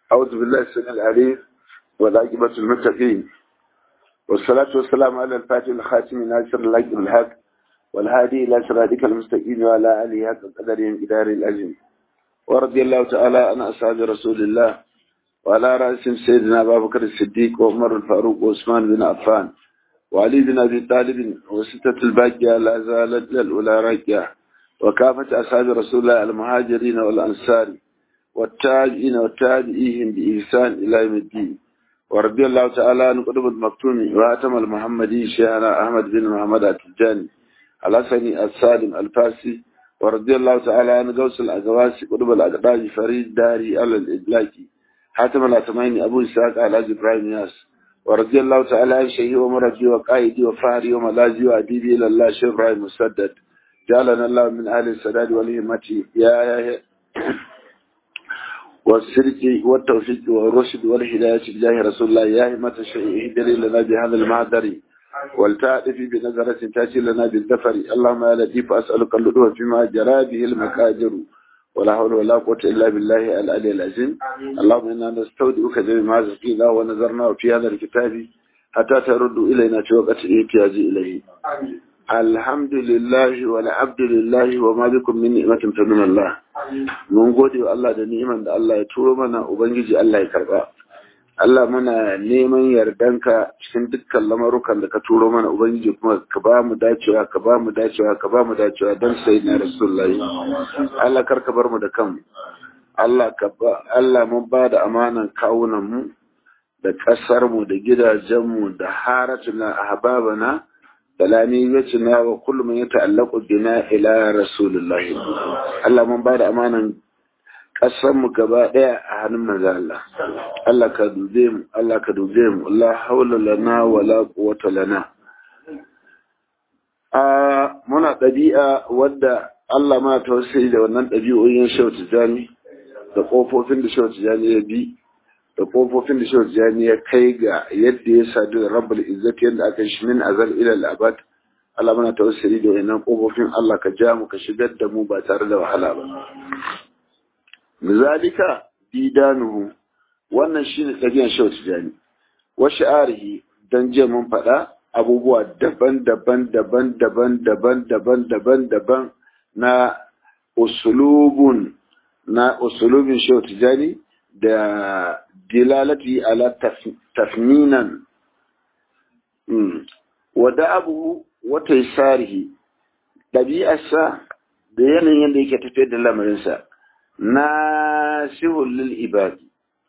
أعوذ بالله السميع العليم والعاقبة المتقين والصلاة والسلام على الفاتح الخاتم ناصر الحق الحق والهادي إلى صراطك المستقيم وعلى آله حق قدرهم إدار الأجل ورضي الله تعالى عن أصحاب رسول الله وعلى رأسهم سيدنا أبا بكر الصديق وعمر الفاروق وعثمان بن عفان وعلي بن أبي طالب وستة الباقية لا زالت للأولى راكية وكافة أصحاب رسول الله المهاجرين والأنصار والتابعين والتابعيهم بإحسان إلى يوم الدين ورضي الله تعالى عن قطب المكتوم وهاتم المحمدي شيخنا أحمد بن محمد التجاني الحسني السالم الفاسي ورضي الله تعالى عن غوث الأقواسي قطب الأقداج فريد داري على الإدلاكي حاتم الأتمين أبو إسحاق على إبراهيم ياس ورضي الله تعالى عن شيخي ومرجي وقائدي وفهري وملاذي وأديبي إلى الله شيخ إبراهيم مسدد جعلنا الله من أهل السداد والهمة يا يا والسرك والتوفيق والرشد والهداية بجاه رسول الله يا همة الشيء اهدري لنا بهذا المعذر والتعرف بنظرة تأتي لنا بالدفر اللهم يا لطيف أسألك اللطف فيما جرى به المكاجر ولا حول ولا قوة إلا بالله العلي العظيم اللهم إنا نستودعك جميع ما زكينا ونظرنا في هذا الكتاب حتى ترد إلينا في وقت الاحتياج إليه الحمد لله والعبد لله وما بكم من نعمة فمن الله mun gode wa Allah da ni'iman da Allah ya turo mana ubangiji Allah ya karba Allah muna neman yardanka cikin dukkan lamarukan da ka turo mana ubangiji kuma ka ba mu dacewa ka ba mu dacewa ka ba mu dacewa don sai na rasulullahi Allah kar ka bar mu da kanmu Allah ka ba Allah mun ba da amanan kawunan mu da kasar mu da gidajen mu da haratuna ahbabana talaniyatuna wa kullu man yata'allaqu bina ila rasulillah Allah mun bada amanan kasan mu gaba daya a hannun manzo Allah Allah ka dube mu Allah ka dube mu la hawla lana wala quwwata lana a muna ɗabi'a wadda Allah ma tausayi da wannan ɗabi'o'in shautu jami da ƙofofin da shautu jami ya bi da kofofin da shehu jani ya kai ga yadda ya sadu da rabbul izzati yadda aka shi min azal ila al-abad Allah muna tawassuli da wannan kofofin Allah ka ja mu ka shigar da mu ba tare da wahala ba mizalika bidanuhu wannan shine tabiyan shehu jani wa shi'arihi dan je mun faɗa abubuwa daban-daban daban-daban daban-daban daban-daban na usulubun na usulubin shehu jani da dilalati ala tafninan wada abu wata isarihi ɗabi'arsa da yanayin yadda yake tafiyar da lamarinsa na lil ibadi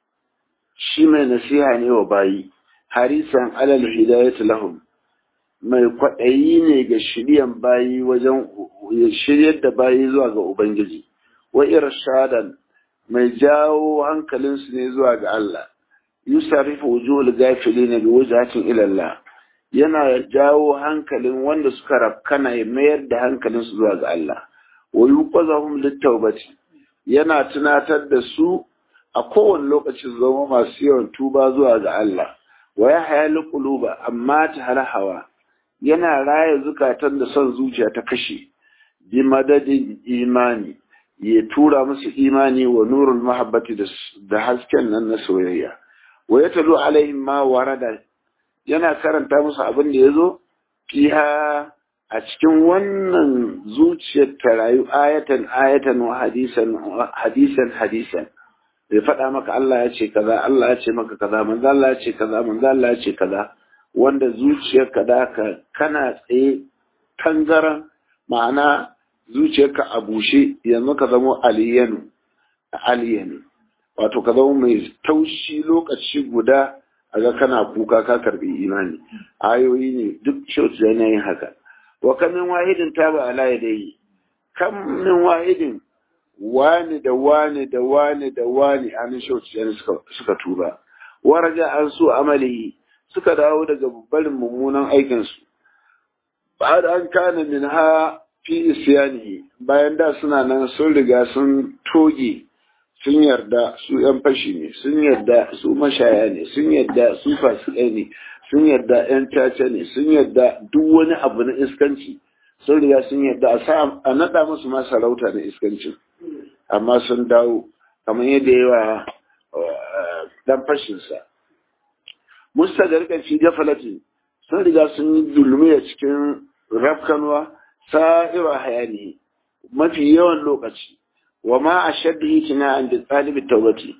shi mai nasiha ne wa bayi harisan alal hidayatu lahum mai kwaɗayi ne ga shiryan bayi wajen shiryar da bayi zuwa ga ubangiji wa irshadan mai jawo hankalinsu ne zuwa ga Allah yusarifu wujuhul gafilina bi wajhatin ila Allah yana jawo hankalin wanda suka rafkana ya mayar da hankalinsu zuwa ga Allah wa yuqazahum litawbati yana tunatar da su a kowane lokaci zama masu yawan tuba zuwa ga Allah wa yahya quluba amma ta halahawa yana raya zukatan da son zuciya ta kashe bi madadin imani ya tura musu imani wa nurul mahabbati da hasken nan na soyayya wa ya talu alaihim ma warada yana karanta musu abin da ya zo fiha a cikin wannan zuciyar ta rayu ayatan ayatan wa hadisan hadisan hadisan bai faɗa maka Allah ya ce kaza Allah ya ce maka kaza manzo Allah ya ce kaza manzo Allah ya ce kaza wanda zuciyar ka da ka kana tsaye tangaran ma'ana zuciyarka a bushe yanzu ka zama aliyanu aliyanu wato ka zama mai taushi lokaci guda a ga kana kuka ka karbi imani ayoyi ne duk shautu yana yin haka wa kamin wahidin ta ba ala dai kam min wahidin wani da wani da wani da wani an shautu yana suka suka tuba waraja an su amalihi suka dawo daga barin mummunan aikinsu ba da an kana min ha fi isyanihi bayan da suna nan sun riga sun toge sun yarda su yan fashi ne sun yarda su mashaya ne sun yarda su fasikai ne sun yarda yan caca ne sun yarda duk wani abu na iskanci sun riga sun yarda a naɗa musu ma sarauta na iskancin amma sun dawo kamar yadda yawa dan fashinsa mustagarka fi gafalati sun riga sun yi dulmiya cikin rafkanwa sa'ira hayani mafi yawan lokaci wa ma ashaddu hitina an da talibi tawbati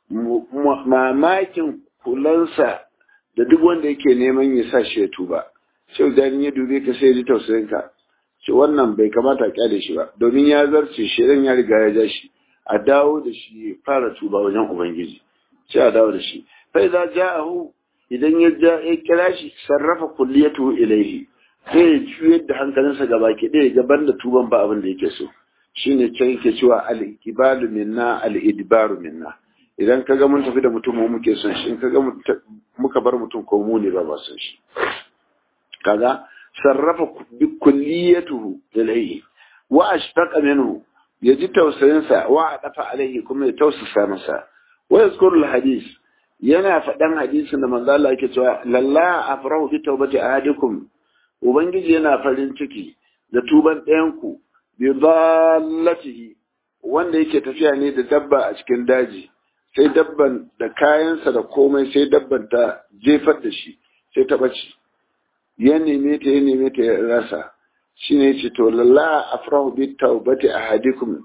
mamakin kulansa da duk wanda yake neman ya sa shi ya tuba sai dan ya dube ka sai ya ji tausayin ka ce wannan bai kamata a kyale shi ba domin ya zarce shi ya riga ya ja shi a dawo da shi ya fara tuba wajen ubangiji sai a dawo da shi fa idza ja'ahu idan ya ja ya kira shi sarrafa kulliyatu ilaihi sai ya juyar da hankalinsa gaba ke ɗaya gaban da tuban ba abin da yake so shine can yake cewa al-ibalu minna al-idbaru minna idan ka ga mun tafi da mutum mu muke son shi in ka ga muka bar mutum ko mu ne ba ba son shi kaga sarrafa bi kulliyatuhu ilayhi wa ashtaqa minhu yaji tausayin sa wa adafa alaihi kuma ya tausasa masa wa yazkuru alhadith yana faɗan hadisin da manzo Allah yake cewa lalla afrahu bi tawbati ahadikum ubangiji yana farin ciki da tuban ɗayan ku bi dallatihi wanda yake tafiya ne da dabba a cikin daji sai dabban da kayansa da komai sai dabban ta jefar da shi sai ta bace ya neme ta ya neme ta ya rasa shine ce to lalla afrahu bi tawbati ahadikum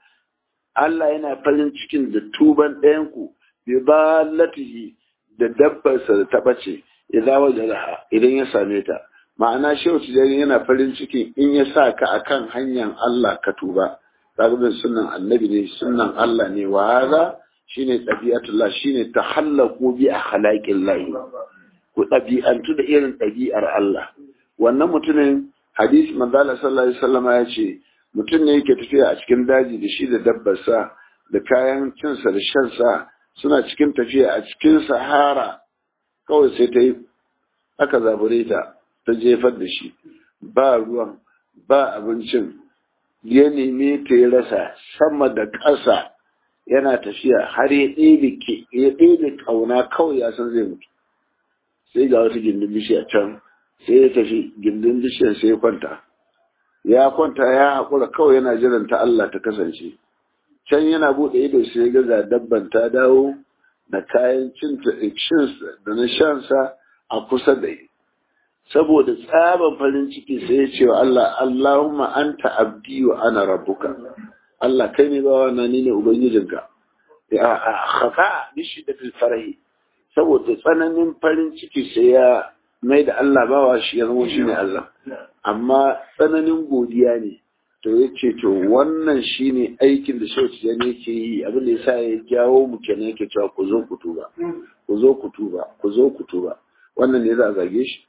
Allah yana farin cikin da tuban ɗayan ku bi dallatihi da dabbarsa da ta bace idan wajalaha idan ya same ta ma'ana shehu tijani yana farin cikin in ya sa ka akan hanyar Allah ka tuba zagabin sunan annabi ne sunan Allah ne wa haza shine ɗabi'atullah shine tahallaku bi akhlaqin lahi ku ɗabi'antu da irin ɗabi'ar Allah wannan mutumin hadisi manzo Allah sallallahu alaihi wasallam ya ce mutum ne yake tafiya a cikin daji da shi da dabbarsa da kayan cinsa da shansa suna cikin tafiya a cikin sahara kawai sai ta yi aka zabure ta ta jefar da shi ba ruwan ba abincin ya neme ta ya rasa sama da ƙasa yana tafiya har ya ɗebe ya ɗebe ƙauna kawai ya san zai mutu sai ga wata gindin bishiya can sai ya tafi gindin bishiyar sai ya kwanta ya kwanta ya haƙura kawai yana jiran ta Allah ta kasance can yana buɗe ido sai ya ga dabban ta dawo da kayan cin da na shansa a kusa da yi saboda tsaban farin ciki sai ya ce wa Allah Allahumma anta abdi wa ana rabbuka Allah kai ne bawa na ni ne ubangijinka ya khafa bishi da fil farahi saboda tsananin farin ciki sai ya mai da Allah bawa shi ya zama shi ne Allah amma tsananin godiya ne to ya ce to wannan shi ne aikin da shauci ya ne ke yi abin da ya sa ya jawo mu kenan yake cewa ku zo ku tuba ku zo ku tuba ku zo ku tuba wannan ne za a zage shi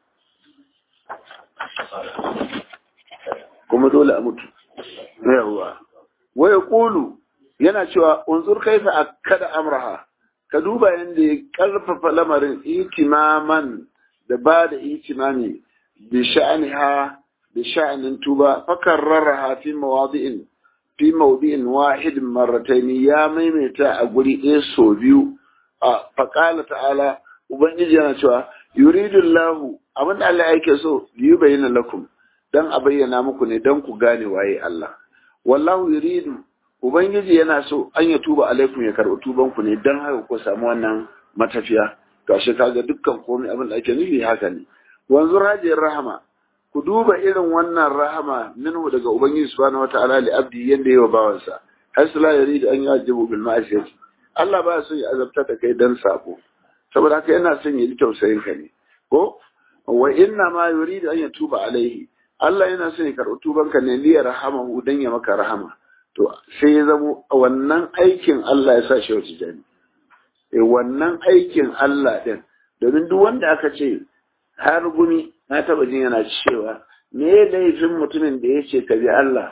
kuma dole a mutu yawa waya kulu yana cewa unzur kaifa akkada amraha ka duba yadda ya karfafa lamarin itimaman da ba da itimami bi sha'aniha bi sha'anin tuba fakarraraha fi mawadi'in fi mawdi'in wahid marratayn ya maimaita a guri ɗaya so biyu a faqala ta'ala ubangiji yana cewa yuridu Allahu abinda Allah yake so yi bayyana lakum dan a bayyana muku ne dan ku gane waye Allah wallahu yuridu ubangiji yana so an ya tuba alaikum ya karɓi tuban ku ne dan haka ku samu wannan matafiya gashi kaga dukkan komai abin da ake nufi haka ne wanzu rajin rahama ku duba irin wannan rahama minhu daga ubangiji subhanahu wataala li abdi yanda yawa bawansa hasu la yuridu an yajibu bil ma'asiyati Allah ba so ya azabta da kai dan sabo saboda haka yana son ya ji tausayin ka ne ko wa inna ma yuridu an yatuba alaihi Allah yana son ya karɓi tubanka ne liyar rahamahu dan ya maka rahama to sai ya zamo wannan aikin Allah ya sa shi wata jani eh wannan aikin Allah din domin duk wanda aka ce har gumi na taba jin yana cewa me laifin mutumin da ya ce ka bi Allah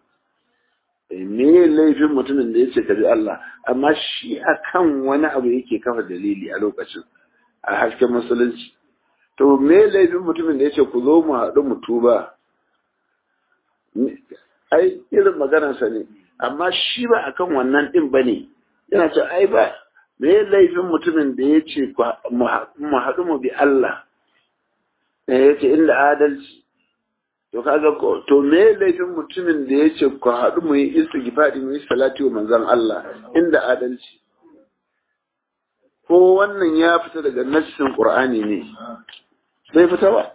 me laifin mutumin da ya ce ka bi Allah amma shi akan wani abu yake kafa dalili a lokacin a hasken musulunci to me laifin mutumin da ya ce ku zo mu haɗu mu tuba ai irin maganarsa ne amma shi ba akan wannan ɗin ba ne yana ce ai ba me laifin mutumin da ya ce mu haɗu mu bi Allah ya ce inda adalci to kaga ko to me laifin mutumin da ya ce ku haɗu mu yi istighfari mu yi salati wa manzon Allah inda adalci ko wannan ya fita daga nassin qur'ani ne bai fita ba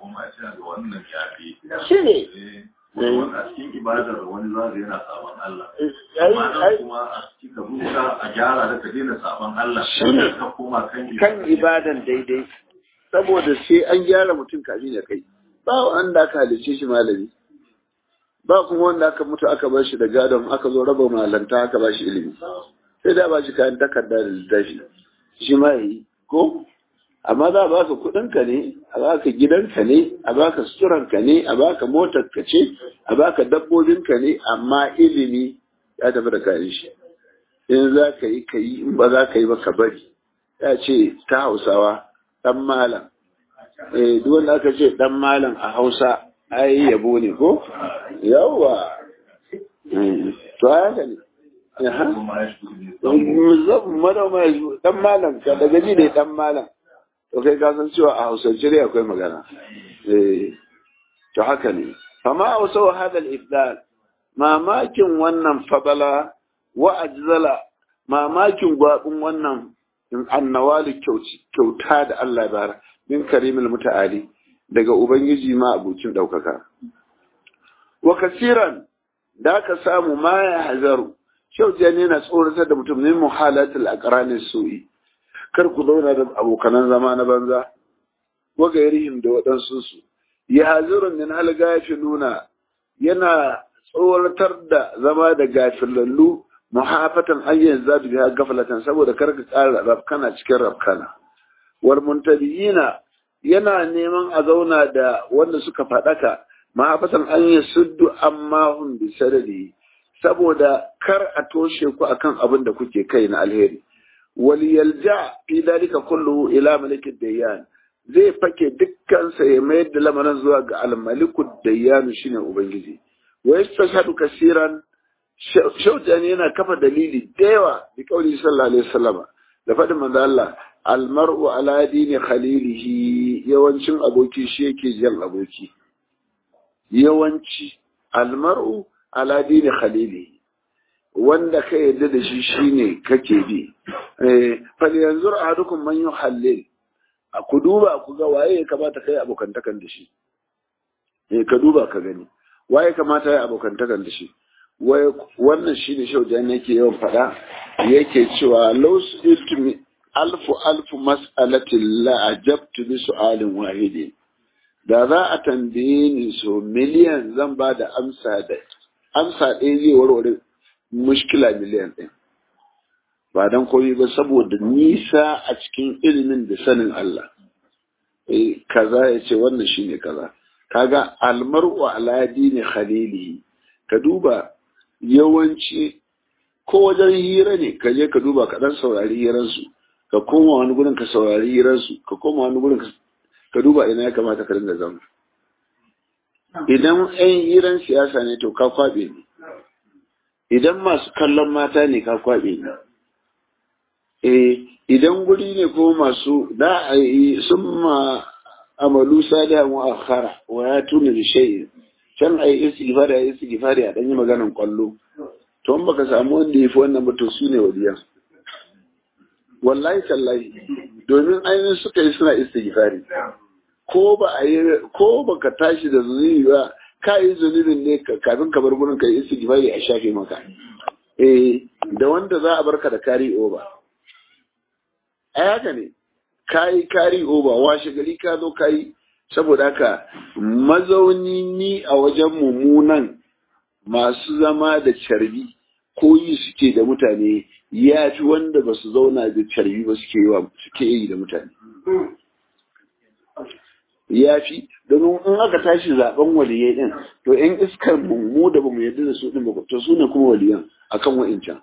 shi ne a cikin ibadar wani zaga yana sabon Allah ai ai kuma a cikin rubuta a gyara da ka daina sabon Allah Shi ne. ka koma kan kan ibadan daidai saboda sai an gyara mutum kafin ya kai ba wanda aka halice shi malami ba kuma wanda aka mutu aka bar shi da gadon aka zo raba malanta aka ba shi ilimi sai da ba shi kayan takarda da littafi shi ma yi ko amma za a baka kuɗinka ne a baka gidanka ne a baka suturanka ne a baka motarka ce a baka dabbobinka ne amma ilimi ya tafi da kayan shi in za ka yi ka yi in ba za ka yi ba ka bari ya ce ta hausawa ɗan malam eh duk wanda aka ce ɗan malam a hausa ai yabo ne ko yawwa Mm. to haka ne Aha. kuma ya shi manoma dan malam ka daga ji ne dan malam to kai ka san cewa a hausance ne akwai magana eh to haka ne fama ausau hada al-ifdal mamakin wannan fadala wa ajzala mamakin gwabin wannan annawali kyauta da Allah bara min karimul muta'ali daga ubangiji ma abucin daukaka wa kasiran da ka samu ma ya hazaru Shaujani yana tsoratar da mutum min muhalatul aqranis su'i kar ku zauna da abokanan zama na banza wa gairihim da waɗansu su ya hazirun min hal gafiluna yana tsoratar da zama da gafilallu muhafatan ayyan zatu biha gaflatan saboda kar ka ƙara rafkana cikin rafkana wal muntabiyina yana neman a zauna da wanda suka faɗaka mahafatan an yasuddu amma hum bi sadadi saboda kar a toshe ku akan abin da kuke kai na alheri wal yalja fi dalika kullu ila malikid dayyan zai fake dukkan sa ya mayar da lamarin zuwa ga al malikud dayyan shine ubangiji wa yastashhadu kaseeran shaujani yana kafa dalili da yawa bi kauli sallallahu alaihi wasallam da faɗin manzo Allah al mar'u ala dini khalilihi yawancin aboki shi yake jan aboki yawanci al mar'u ala dini khalili wanda ka yadda da shi shine kake bi eh fal yanzur ahadukum man yuhallil ku duba ku ga waye ya kamata kai abokantakan da shi eh ka duba ka gani waye kamata ya abokantakan da shi wai wannan shine shaujan yake yawan fada yake cewa law iltumi alfu alfu mas'alatin la ajabtu bi su'alin wahidin da za a tambaye ni so miliyan zan ba da amsa da amsa ɗaya zai warware mushkila miliyan ɗin ba don komai ba saboda nisa a cikin ilimin da sanin Allah eh kaza ya ce wannan shine kaza kaga almar'u ala dini khalili ka duba yawanci ko wajen hira ne ka je ka duba ka dan saurari hiransu ka koma wani gurin ka saurari hiransu ka koma wani gurin ka duba ina ya kamata ka dinga zama idan 'yan hiran siyasa ne to ka kwaɓe ne idan masu kallon mata ne ka kwaɓe ne eh idan guri ne ko masu da a yi sun ma amalu salihan wa akhara wa ya tuna da shay'in can a yi istighfari a yi istighfari a ɗan yi maganan kwallo to in baka samu wanda ya fi wannan ba to su ne waliyan wallahi tallahi domin ainihin suka yi suna istighfari ko ba a yi ko ba ka tashi da zunubi ba ka yi zunubin ne kafin ka bar gurin ka yi istighfari a shafe maka eh da wanda za a barka da kari over a haka ne ka yi kari over washe gari ka zo ka yi saboda haka mazauni ni a wajen mummunan masu zama da carbi ko yi suke da mutane ya fi wanda ba su zauna da carbi ba suke yi da mutane ya fi domin in aka tashi zaben waliyai din to yan iskar mu da bamu yarda da su din ba to su ne kuma waliyan akan wa'incan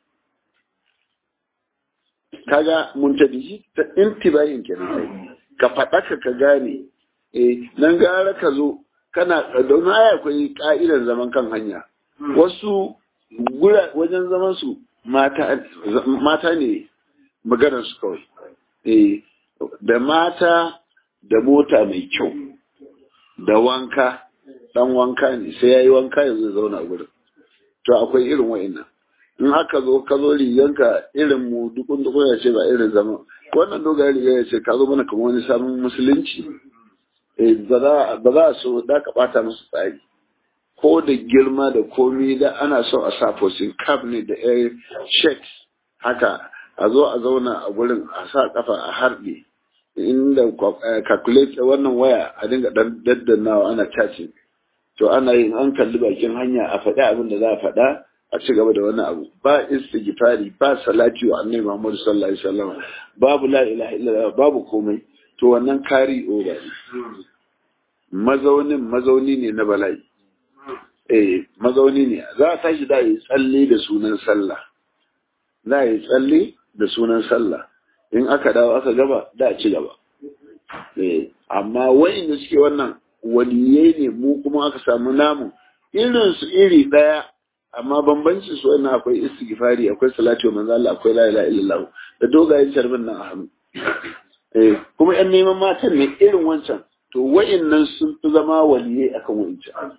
kaga muntabihi ta intibahin kenan sai ka faɗa ka ka gane eh nan gara ka zo kana don haya akwai ka'idar zaman kan hanya wasu gura wajen zaman su mata mata ne maganar su kawai eh da mata da mota mai kyau da wanka dan wanka ne sai yayi wanka yanzu zauna gurin to akwai irin wa'annan in aka zo ka zo riganka irin mu dukun dukun ya ce ba irin zaman wannan dogayen riga ya ce ka zo mana kamar wani sabon musulunci ba za a so da ka bata musu tsari ko da girma da komi da ana so a sa fosin cap ne da air check haka a zo a zauna a gurin a sa kafa a harbe inda calculate wannan waya a dinga daddanawa ana chatting to ana yin an kalli bakin hanya a faɗi abin da za a faɗa a ci gaba da wani abu ba istighfari ba salati wa annabi Muhammad sallallahu alaihi wasallam babu la ilaha illallah babu komai to wannan kari over ne mazaunin mazauni ne na bala'i eh mazauni ne za a tashi da yi tsalle da sunan sallah za a yi tsalle da sunan sallah in aka dawo aka gaba da a ci gaba eh amma wa'inda suke wannan waliyai ne mu kuma aka samu namu irin su iri daya amma bambancin su wannan akwai istighfari akwai salati wa manzo Allah akwai la ilaha illallah da dogayen charbin nan a hannu eh kuma yan neman matan ne irin wancan to wa'innan sun fi zama waliyai akan wancan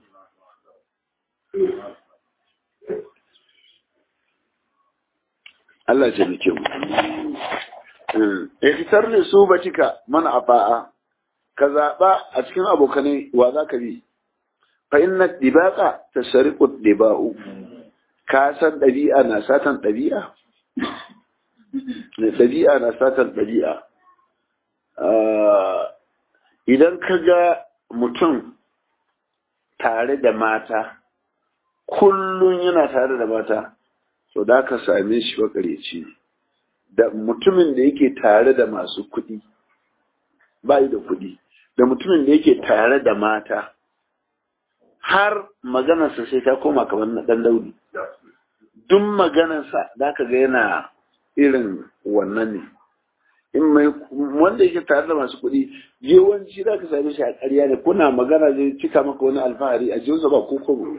Allah ce nake mu ikitar ne su batika mana afa'a ka zaɓa a cikin abokanai wa za ka bi fa inna dibaqa tasariqu diba'u ka san ɗabi'a na satan ɗabi'a ɗabi'a na satan ɗabi'a idan ka ga mutum tare da mata kullum yana tare da mata to da ka same shi makareci ne da mutumin da yake tare da masu kuɗi bayi da kuɗi da mutumin da yake tare da mata har maganarsa sai ta koma kamar na ɗan daudi duk maganarsa da ka ga yana irin wannan ne in mai wanda yake tare da masu kuɗi yawanci za ka same shi a ƙarya ne kuna magana zai cika maka wani alfahari a jinsa ba kokobo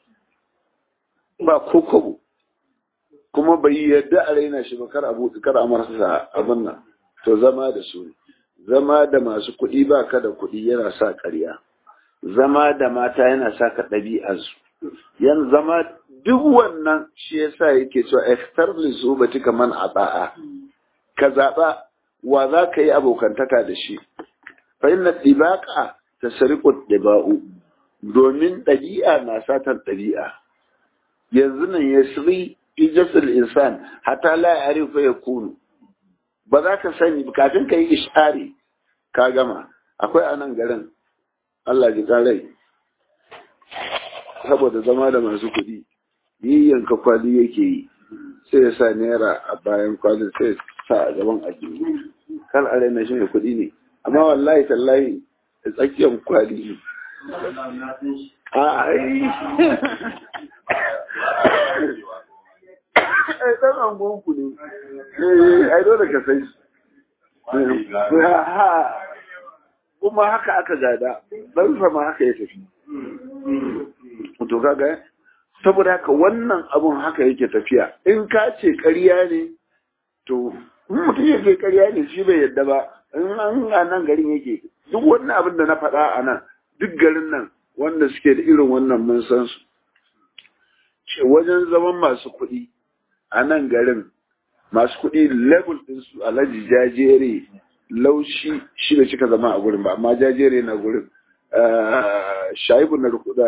ba kokobo kuma bai yadda a raina shi ba kar abu kar a marasa abin nan to zama da su zama da masu kuɗi ba ka da kuɗi yana sa ƙarya zama da mata yana sa ka ɗabi'arsu yan zama duk wannan shi yasa yake cewa iftar li zubati kaman ata'a ka zaɓa wa za ka yi abokantaka da shi fa inna dibaqa tasriqu diba'u domin ɗabi'a na satan ɗabi'a yanzu nan yasri ijasul insan hatta la ya'rifu yakunu ba za ka sani kafin ka yi ishari ka gama akwai a nan garin Allah ji karai saboda zama da masu kuɗi yi yanka kwali yake yi sai ya sa naira a bayan kwalin sai sa a gaban ajiyu kan a raina shi mai kuɗi ne amma wallahi tallahi da tsakiyar kwali ne a ai ai dan angon ku ne eh ai dole ka san shi kuma haka aka gada dan sama haka ya tafi to kaga saboda haka wannan abun haka yake tafiya in ka ce ƙarya ne to mutum ya ce ƙarya ne shi bai yadda ba in an a nan garin yake duk wannan abin da na faɗa a nan duk garin nan wanda suke da irin wannan mun san su wajen zaman masu kuɗi a nan garin masu kuɗi level ɗinsu alhaji jajere laushi shi da cika zama a gurin ba amma jajere na gurin shaibu na da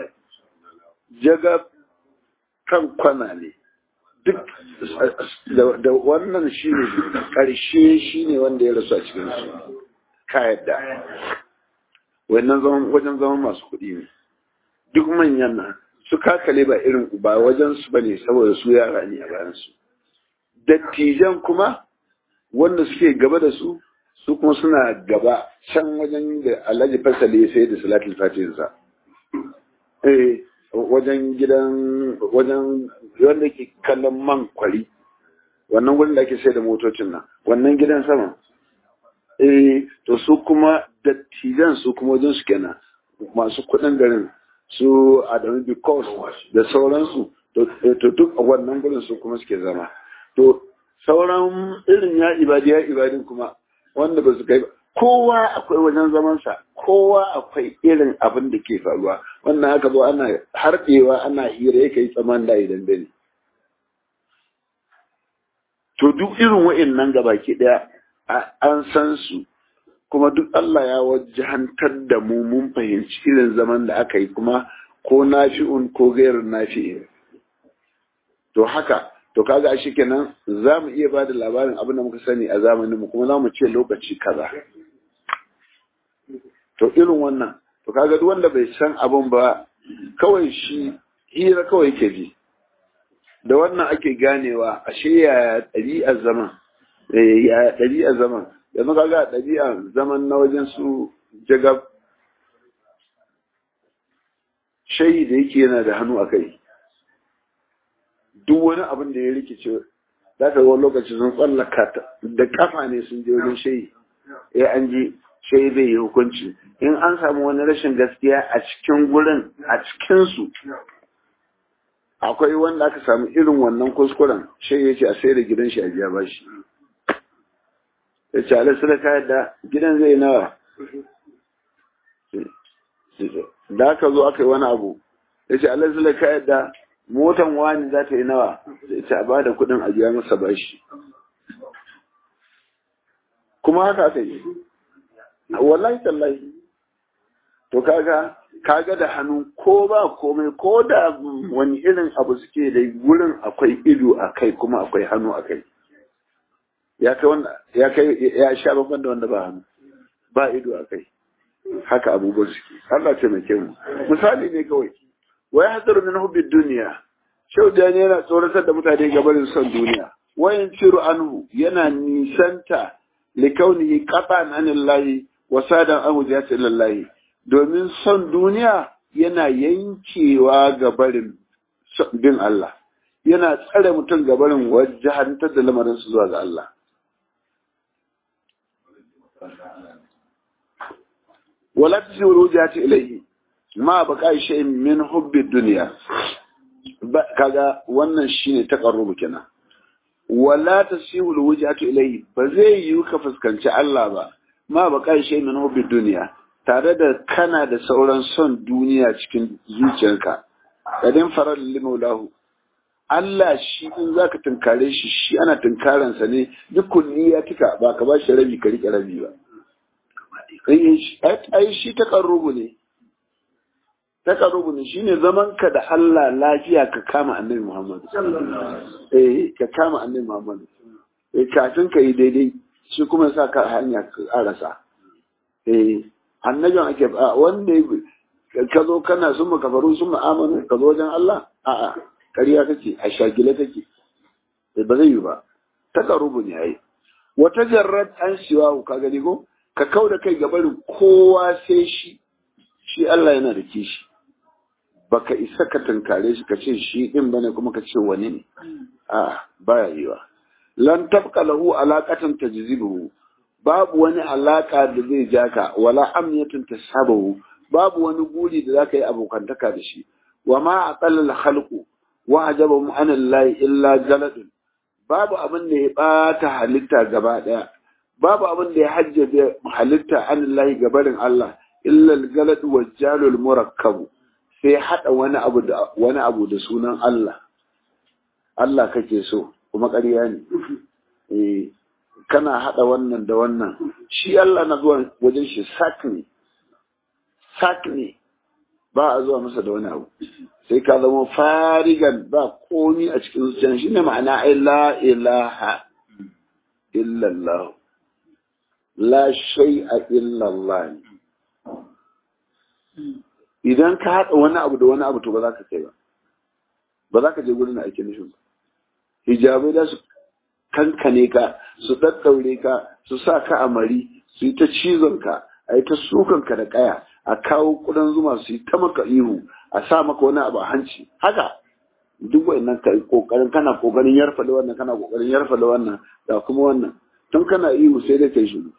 jaga kan kwana ne duk da wannan shi ne ƙarshe shi ne wanda ya rasu a cikin su ka yadda wannan zaman wajen zaman masu kuɗi ne duk manyan nan su kakale ba irin ba wajen su bane saboda su yara ne a bayan su dattijan kuma wanda suke gaba da su su kuma suna gaba can wajen da alhaji fasali ya sai da salatul fatihinsa eh wajen gidan wajen wanda ke kallon man kwari wannan wurin da ake sai da motocin nan wannan gidan sama eh to su kuma dattijan su kuma wajen su kenan masu kuɗin garin su Adamu Bikos da sauransu to duk a wannan gurin su kuma suke zama to sauran irin ya ibadi ya ibadin kuma wanda ba su kai kowa akwai wajen zamansa kowa akwai irin abin da ke faruwa wannan aka zo ana harɗewa ana hira ya kai tsaman da idan dare to duk irin wa'in nan gabaki ɗaya an san su kuma duk Allah ya wajahantar da mu mun fahimci irin zaman da aka yi kuma ko nafi'un ko gairin nafi'in to haka to kaga a kenan za mu iya ba da labarin abin da muka sani a zamanin mu kuma za mu ce lokaci kaza to irin wannan to kaga duk wanda bai san abin ba kawai shi hira kawai ke ji da wannan ake ganewa ashe ya ɗabi'ar zaman ya ɗabi'ar zaman yanzu kaga ɗabi'ar zaman na wajen su jagab shayi da yake yana da hannu a kai duk wani abin da ya rikice za ka wani lokaci sun tsallaka da kafa ne sun je wajen shayi ya an ji shayi zai yi hukunci in an samu wani rashin gaskiya a cikin gurin a cikinsu akwai wanda aka samu irin wannan kuskuren shayi ya ce a sai da gidan shi a biya bashi ya ce alisu da kayan da gidan zai nawa da aka zo aka yi wani abu ya ce alisu da kayan da motan wani za ta yi nawa da ita a ba da kudin a biya masa bashi kuma haka aka yi wallahi tallahi to kaga kaga da hannu ko ba komai ko da wani irin abu suke da gurin akwai ido a kai kuma akwai hannu a kai ya kai wanda ya kai ya sha babban da wanda ba hannu ba ido a kai haka abubuwan suke Allah ce mai mu misali ne kawai wai hadaru min hubbid duniya shau da ne yana tsoratar da mutane gabarin son duniya wayan ciru anhu yana nisanta likaunihi qatan anillahi wa sadan an wujati lillahi domin son duniya yana yankewa gabarin bin Allah yana tsare mutum gabarin wajahantar da lamarin su zuwa ga Allah wala tasiru wujati ilayhi ma baka shay'in min hubbi dunya kaga wannan shine taqarrubu kenan wala tasiru wujati ilayhi ba zai yi ka fuskanci Allah ba ma baka shay'in min hubbi dunya tare da kana da sauran son duniya cikin zuciyarka kadin farar limaulahu Allah shi in zaka tunkare shi shi ana tunkaransa ne duk kulliya tika ba ka ba shi rabi ka rike rabi ba ai shi takarrubu ne takarrubu ne shine zaman ka da Allah lafiya ka kama annabi Muhammad eh ka kama annabi Muhammad eh kafin ka yi daidai shi kuma sa ka hanya ka arasa eh annabin ake wanda ka zo kana sun kafaru sun ma'amanu ka zo wajen Allah a'a ƙarya kake a shagile kake ba zai yi ba takarrubu ne ai wata jarrad an siwa ka gani ko ka kau da kai gabarin kowa sai shi shi Allah yana da kishi baka isa ka tunkare shi ka ce shi din bane kuma ka ce wani ne a baya yiwa lan tabqa lahu alaqatan tajzibuhu babu wani alaka da zai ja ka wala amniyatun tasabahu babu wani guri da zaka yi abokantaka da shi wa ma aqalla al-khalqu wa ajabahum an Allah illa jaladun babu abin da ya bata halitta gaba daya babu abin da ya hajjabe halitta an Allah gabarin Allah illa al-jalad wa jalul murakkab sai hada wani abu da wani abu da sunan Allah Allah kake so kuma ƙarya ne eh kana hada wannan da wannan shi Allah na zuwa wajen shi sak ne sak ne ba a zuwa masa da wani abu sai ka zama farigan ba komi a cikin zuciyar shi ne ma'ana ai la ilaha illallah la shay'a illallah idan ka haɗa wani abu da wani abu to ba za ka kai ba ba za ka je gurin aikin nufin ba hijabai da su kankane ka su daddaure ka su sa ka a mari su yi ta cizon ka a yi ta sukan ka da kaya a kawo kudan zuma su yi ta maka ihu a sa maka wani abu a hanci haka duk wannan ka kokarin kana kokarin yarfa da wannan kana kokarin yarfa da wannan da kuma wannan tun kana ihu sai dai kai shiru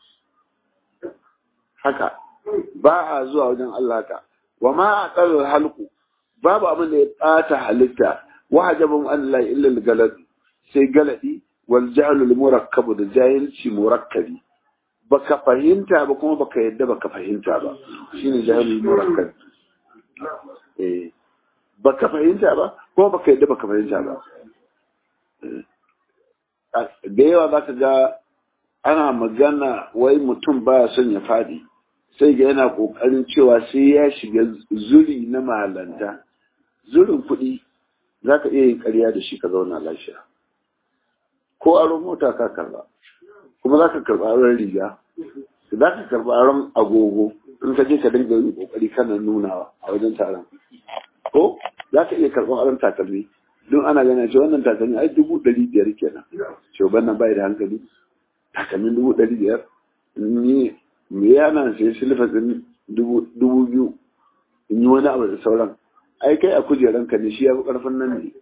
haka ba a zuwa wajen Allah ka wa ma aqal halqu babu abin da ya bata halitta wa hajabun Allah illa al-galad sai galadi wal jahlul murakkab da jahilci murakkabi baka fahimta ba kuma baka yadda baka fahimta ba shine jahlul murakkab eh baka fahimta ba kuma baka yadda baka fahimta ba da yawa za ka ga ana magana wai mutum ba son ya fadi sai ga yana kokarin cewa sai ya shiga zuri na malanta zurin kuɗi za ka iya yin ƙarya da shi ka zauna lafiya ko aron mota ka karba kuma za ka karba aron riga za ka karba aron agogo in ka je ka dinga yin kokari kana nunawa a wajen taron ko za ka iya karɓar aron takalmi don ana ganin cewa wannan takalmi ai dubu ɗari biyar kenan shugaban nan bai da hankali takalmin dubu ɗari biyar ni me yana sai silfa ɗin dubu biyu in yi wani abu da sauran ai kai a kujeranka ne shi ya fi ƙarfin nan ne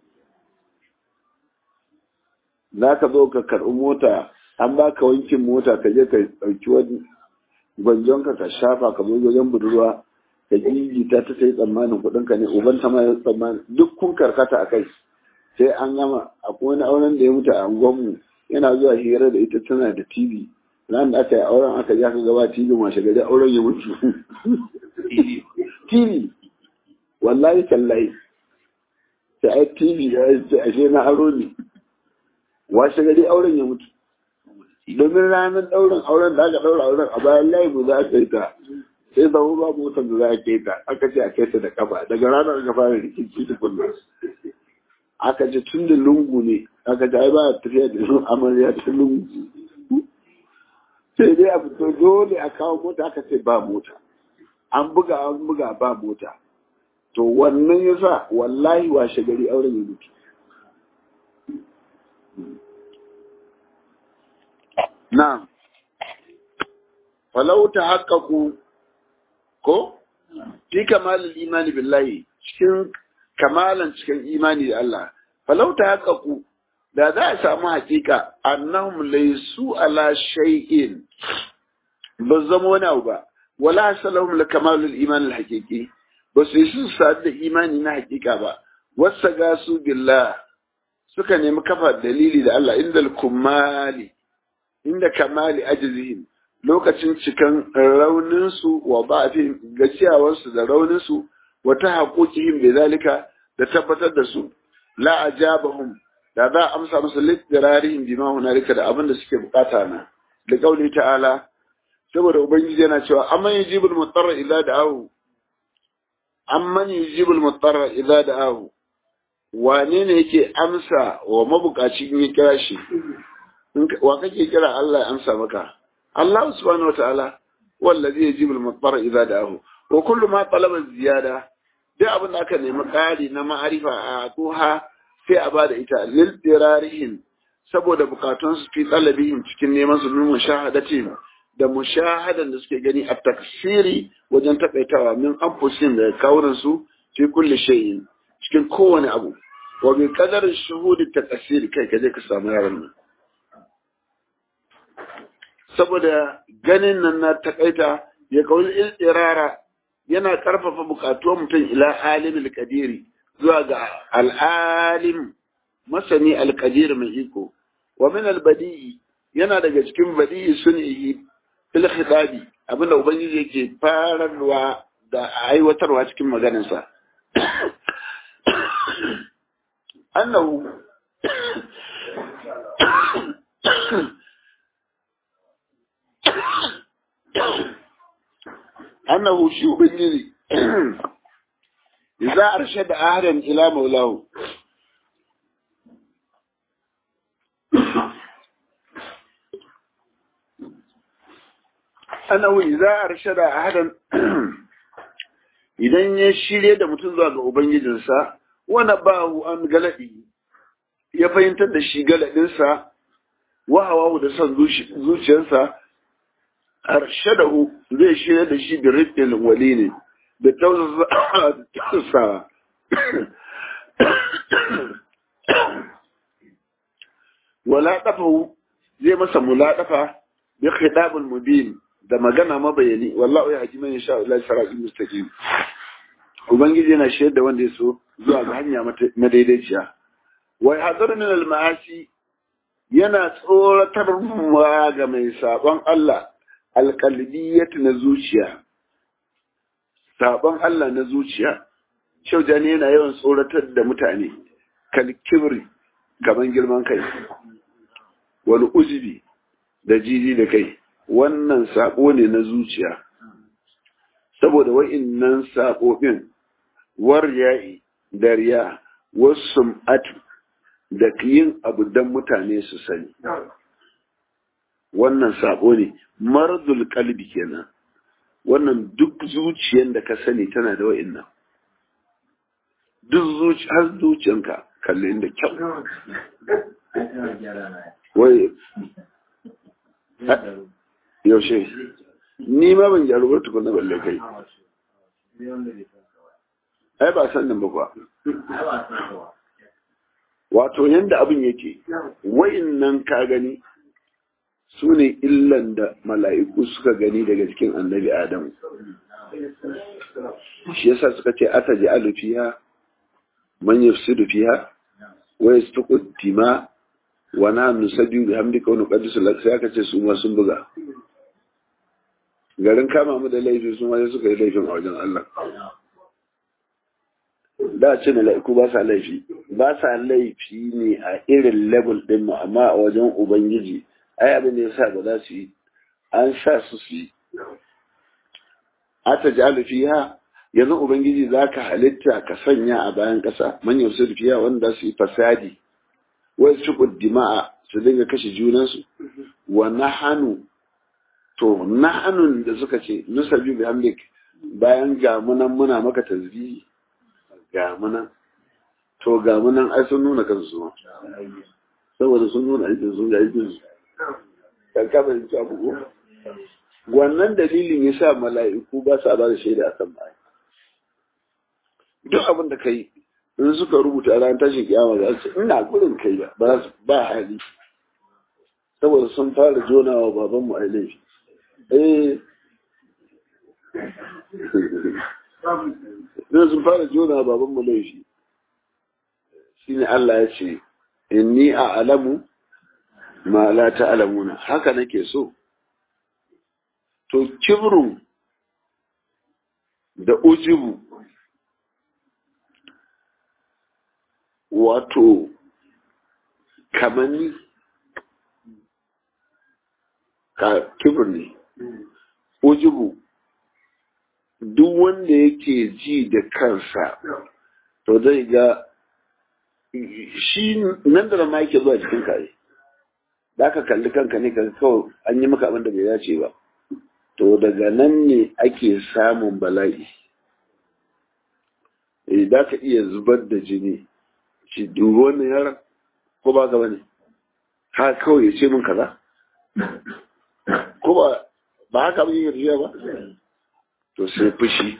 za ka zo ka karɓi mota an ba ka wankin mota ka je ka ɗauki wani gwanjonka ka shafa ka zo wajen budurwa ka gigita ta sai tsammanin kuɗin ka ne uban ta ma ya tsammanin duk kun karkata a kai sai an gama akwai wani auren da ya mutu a angonmu yana zuwa hira da ita tana da tv ran da aka yi auren aka ja ka gaba tv washe gari auren ya mutu tv wallahi tallahi sai ai tv ya ce ashe na aro ne washe gari auren ya mutu domin ranar ɗaurin auren da aka ɗaura auren a bayan layi mu za a kai ta sai zama ba motar da za a kai ta aka ce a kai ta da kafa daga ranar aka fara rikici da kullum aka ce tun da lungu ne aka ce ai ba a tafiya da sun amarya ta lungu sai dai a fito dole a kawo mota aka ce ba mota an buga an buga ba mota to wannan yasa wallahi washe gari auren ya mutu Na'am, falau ta haƙaƙu ko? Fi kamalin imani billahi cikin kamalan cikin imani da Allah, falau ta haƙaƙu da za a samu haƙiƙa annahum laisu ala shay'in ba zama wani abu ba, wala salahum la kamalul iman al haqiqi ba su yi sun sadu da imani na haƙiƙa ba, wasa gasu billah suka nemi kafa dalili da Allah inda kumali inda kamali ajizihim lokacin cikan rauninsu wa ba'afin gaciyawarsu da rauninsu wa ta haƙoƙihim bai zalika da tabbatar da su la ajabahum da za a amsa musu littirarihim bima hunalika da abin da suke bukata na da kauli ta'ala saboda ubangiji yana cewa amman yujibul mutarra idza da'ahu amman yujibul mutarra idza da'ahu wane ne yake amsa wa mabukaci in ya kira shi wa kake kira Allah ya amsa maka Allah subhanahu wa ta'ala wallazi yajibul mutara idza da'ahu wa kullu ma talaba ziyada duk abin da aka nemi ƙari na ma'arifa a tuha sai a bada ita lil dirarihin saboda bukatun su fi talabihim cikin neman su min mushahadati da mushahadan da suke gani a taksiri wajen takaitawa min anfusin da kawunan su fi kulli shay'in cikin kowane abu wa bi qadar shuhudi takasiri kai kaje ka samu yaran nan saboda ganin nan na takaita ya kawai irara yana karfafa bukatuwar mutum ila alimul kadiri zuwa ga al'alim masani alkadir mai iko wa min albadi'i yana daga cikin badi'i sun'ihi fil khitabi abinda ubangiji yake fararwa da aiwatarwa cikin maganarsa annahu أنه شيء بالجري إذا أرشد أهلا إلى مولاه أنه إذا أرشد أهلا idan ya shirye da mutum zuwa ga Ubangijinsa, wani bahu an galaɗi, ya fahimtar da shi galaɗinsa, wahawa da son zuciyarsa, arshadahu zai shirya da shi da rifin wali ne da tausasa wala ɗafahu zai masa mulaɗafa bi khidabul mubin da magana mabayani wallahu ya haji man yasha Allah sarabi mustaqim ubangiji yana shirya da wanda ya so zuwa ga hanya madaidaiciya wa hadar min al ma'asi yana tsoratarwa ga mai sabon Allah alƙalbiyat na zuciya sabon Allah na zuciya shaujani yana yawan tsoratar da mutane kalkibri gaban girman kai wani uzubi da jiji da kai wannan sako ne na zuciya saboda wa'innan saƙoƙin war ya'i da riya wasu atu da yin abu don mutane su sani wannan saƙo ne marzul kalbi kenan wannan duk zuciyar da ka sani tana da wa'innan duk zuci har zuciyanka kalli inda kyau wai yaushe ni ma ban gyaru ba tukuna balle kai ai ba san nan ba kuwa wato yanda abin yake nan ka gani su ne illan da mala'iku suka gani daga cikin annabi adamu shi yasa suka ce ata ji alufiya man yafsidu fiha wa yasfiqu dima wa na nusabbihu bihamdika wa nuqaddisu lak sai aka ce su ma sun buga garin kama mu da laifi su ma suka yi laifin a wajen Allah da ce mala'iku ba sa laifi ba sa laifi ne a irin level din mu amma a wajen ubangiji ai abin da yasa ba za su yi an sa su su yi ata jalu fiha yanzu ubangiji za ka halitta ka sanya a bayan ƙasa manyan su fiya wanda su yi fasadi wai su dima'a su dinga kashe junansu wa nahanu to nahanun da suka ce nusabi bi hamdik bayan gamunan muna maka tasbihi gamunan to gamunan ai sun nuna kansu ma saboda sun nuna aikin sun ga aikin su kan kama yin abu wannan dalilin yasa mala'iku ba sa ba da shaida akan bayan duk abin da kai in suka rubuta ran tashin kiyama za su ina gurin kai ba ba ba hali saboda sun fara jona wa baban mu laifi eh ne sun fara jona wa baban mu laifi shine Allah ya ce inni a'lamu ma la ta'lamuna haka nake so to kibrun da ujubu wato kamanni ka kibir ne ujubu duk wanda yake ji da kansa to zai ga shi nan da ma yake zuwa cikin kare da ka kalli kanka ne ka kawai an yi maka abin da bai dace ba to daga nan ne ake samun bala'i da ka iya zubar da jini shi dubi wannan yaran ko ba ka bane ha kawai ya ce min kaza ko ba ba haka mun yi ba to sai fushi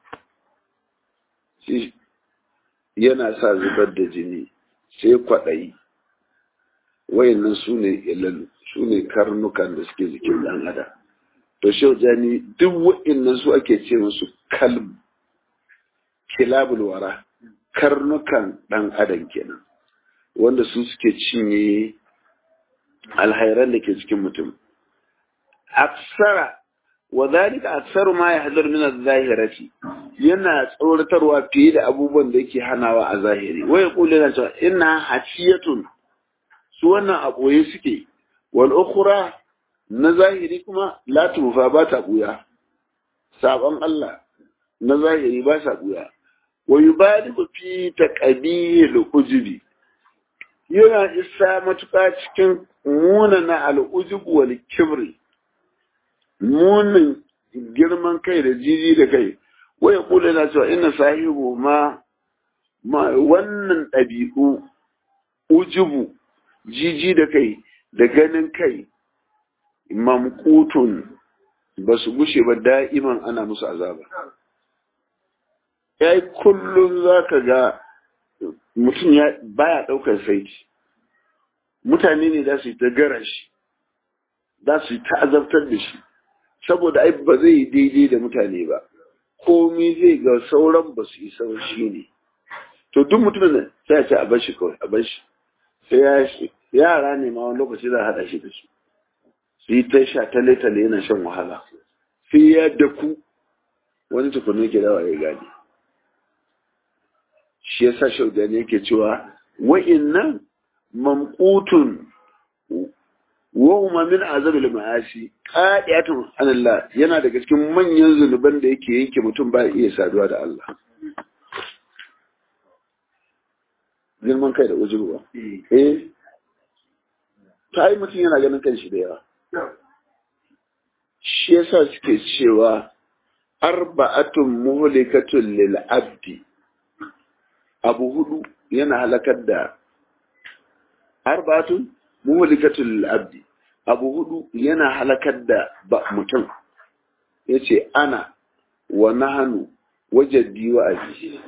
shi yana sa zubar da jini sai kwaɗayi wayannan su ne ilalu su ne karnukan da suke jikin ɗan adam to shi jani duk wayannan su ake ce musu kalb kilabul wara karnukan ɗan adam kenan wanda su suke cinye alhairan da ke cikin mutum aksara wa zalika aksaru ma yahdhar min adh-dhahirati yana tsoratarwa fiye da abubuwan da yake hanawa a zahiri wai yaqulu yana cewa inna hasiyatun su wannan a boye suke wal ukhra na zahiri kuma la tufa ba ta buya sabon Allah na zahiri ba sa buya wa yubadiku fi taqbil ujubi yana isa matuƙa cikin munana al'ujubu wal kibri munin girman kai da jiji da kai wai ya kula na cewa ina sahibu ma wannan ɗabi'u ujubu jiji da kai da ganin kai mamkutun ba su gushe ba da'iman ana musu azaba ya yi kullum za ka ga mutum ya baya ɗaukar saiti mutane ne za su yi ta gara shi za su yi ta azabtar da shi saboda ai ba zai yi daidai da mutane ba komi zai ga sauran ba su yi sauran shi ne to duk mutumin da sai ya ce a bar shi kawai a bar shi sai ya shi yara ne ma wani lokaci za a haɗa shi da su su yi ta sha tale tale yana shan wahala sai ya daku wani tukunin ke dawa ya gane shi yasa shaudani yake cewa wa'innan mamkutun wa huma min azabil ma'asi qadiyatun Allah yana daga cikin manyan zunuban da yake yanke mutum ba iya saduwa da Allah girman kai da ujuba eh ta yi mutum yana ganin kanshi da yawa shi yasa suke cewa arba'atun muhlikatun lil abdi abu hudu yana halakar da arba'atun muhlikatun lil abdi abu hudu yana halakar da ba mutum yace ana wa nahanu wajaddi wa aji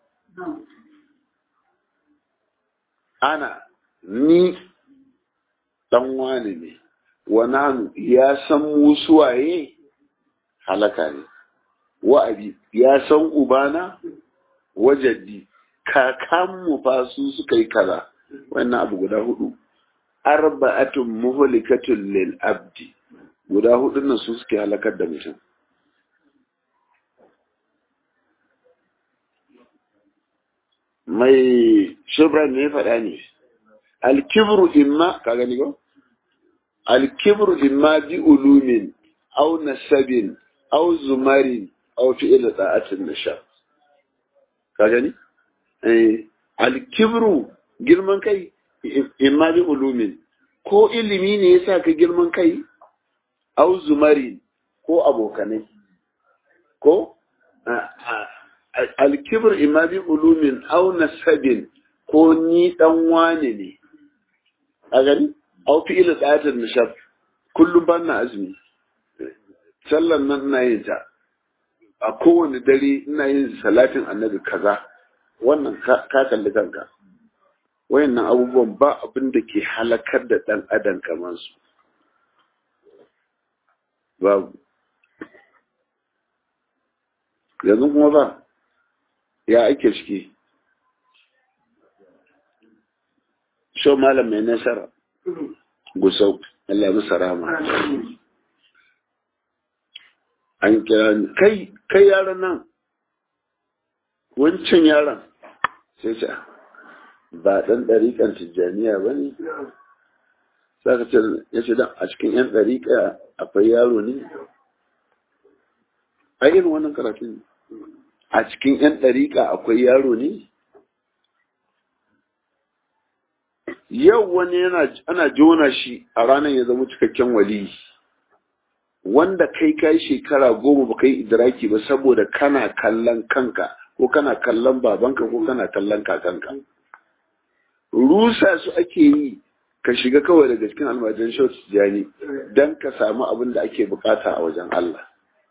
ana ni dan wani ne wa nahanu ya san mu suwaye halaka ne wa abi ya san ubana wajaddi kakanmu fa su suka yi kaza wannan abu guda hudu arba'atun muhlikatun lil abdi guda hudu nan su suke halakar da mutum mai shubran ne faɗa ne alkibru imma ka gani ko alkibru imma bi ulumin aw nasabin aw zumarin aw fi'il da'atin nasha ka gani eh alkibru girman kai imma bi ulumin ko ilimi ne yasa ka girman kai aw zumarin ko abokanai ko alkibir imma bi ulumin aw nasabin ko ni dan wane ne a gani aw fi ila tsayatar nishab kullum ban na azumi sallan nan ina yin ta a kowane dare ina yin salatin annabi kaza wannan ka kalli kanka wayannan abubuwan ba abin da ke halakar da dan adam kamar su babu yanzu kuma ba ya ake ciki shau malam mai nasara gusau Allah musa rama an kira ni kai kai yaran nan wancan yaran sai ce ba dan ɗariƙan tijjaniya ba ne za ka ce ya ce dan a cikin yan ɗariƙa akwai yaro ne a irin wannan karatun a cikin 'yan ɗariƙa akwai yaro ne? Yau wani yana ana jona shi a ranar ya zama cikakken wali wanda kai kai shekara goma ba kai idraki ba saboda kana kallon kanka ko kana kallon babanka ko kana kallon kakanka. Rusa su ake yi ka shiga kawai daga cikin almajan shautu jani don ka samu abin da ake bukata a wajen Allah.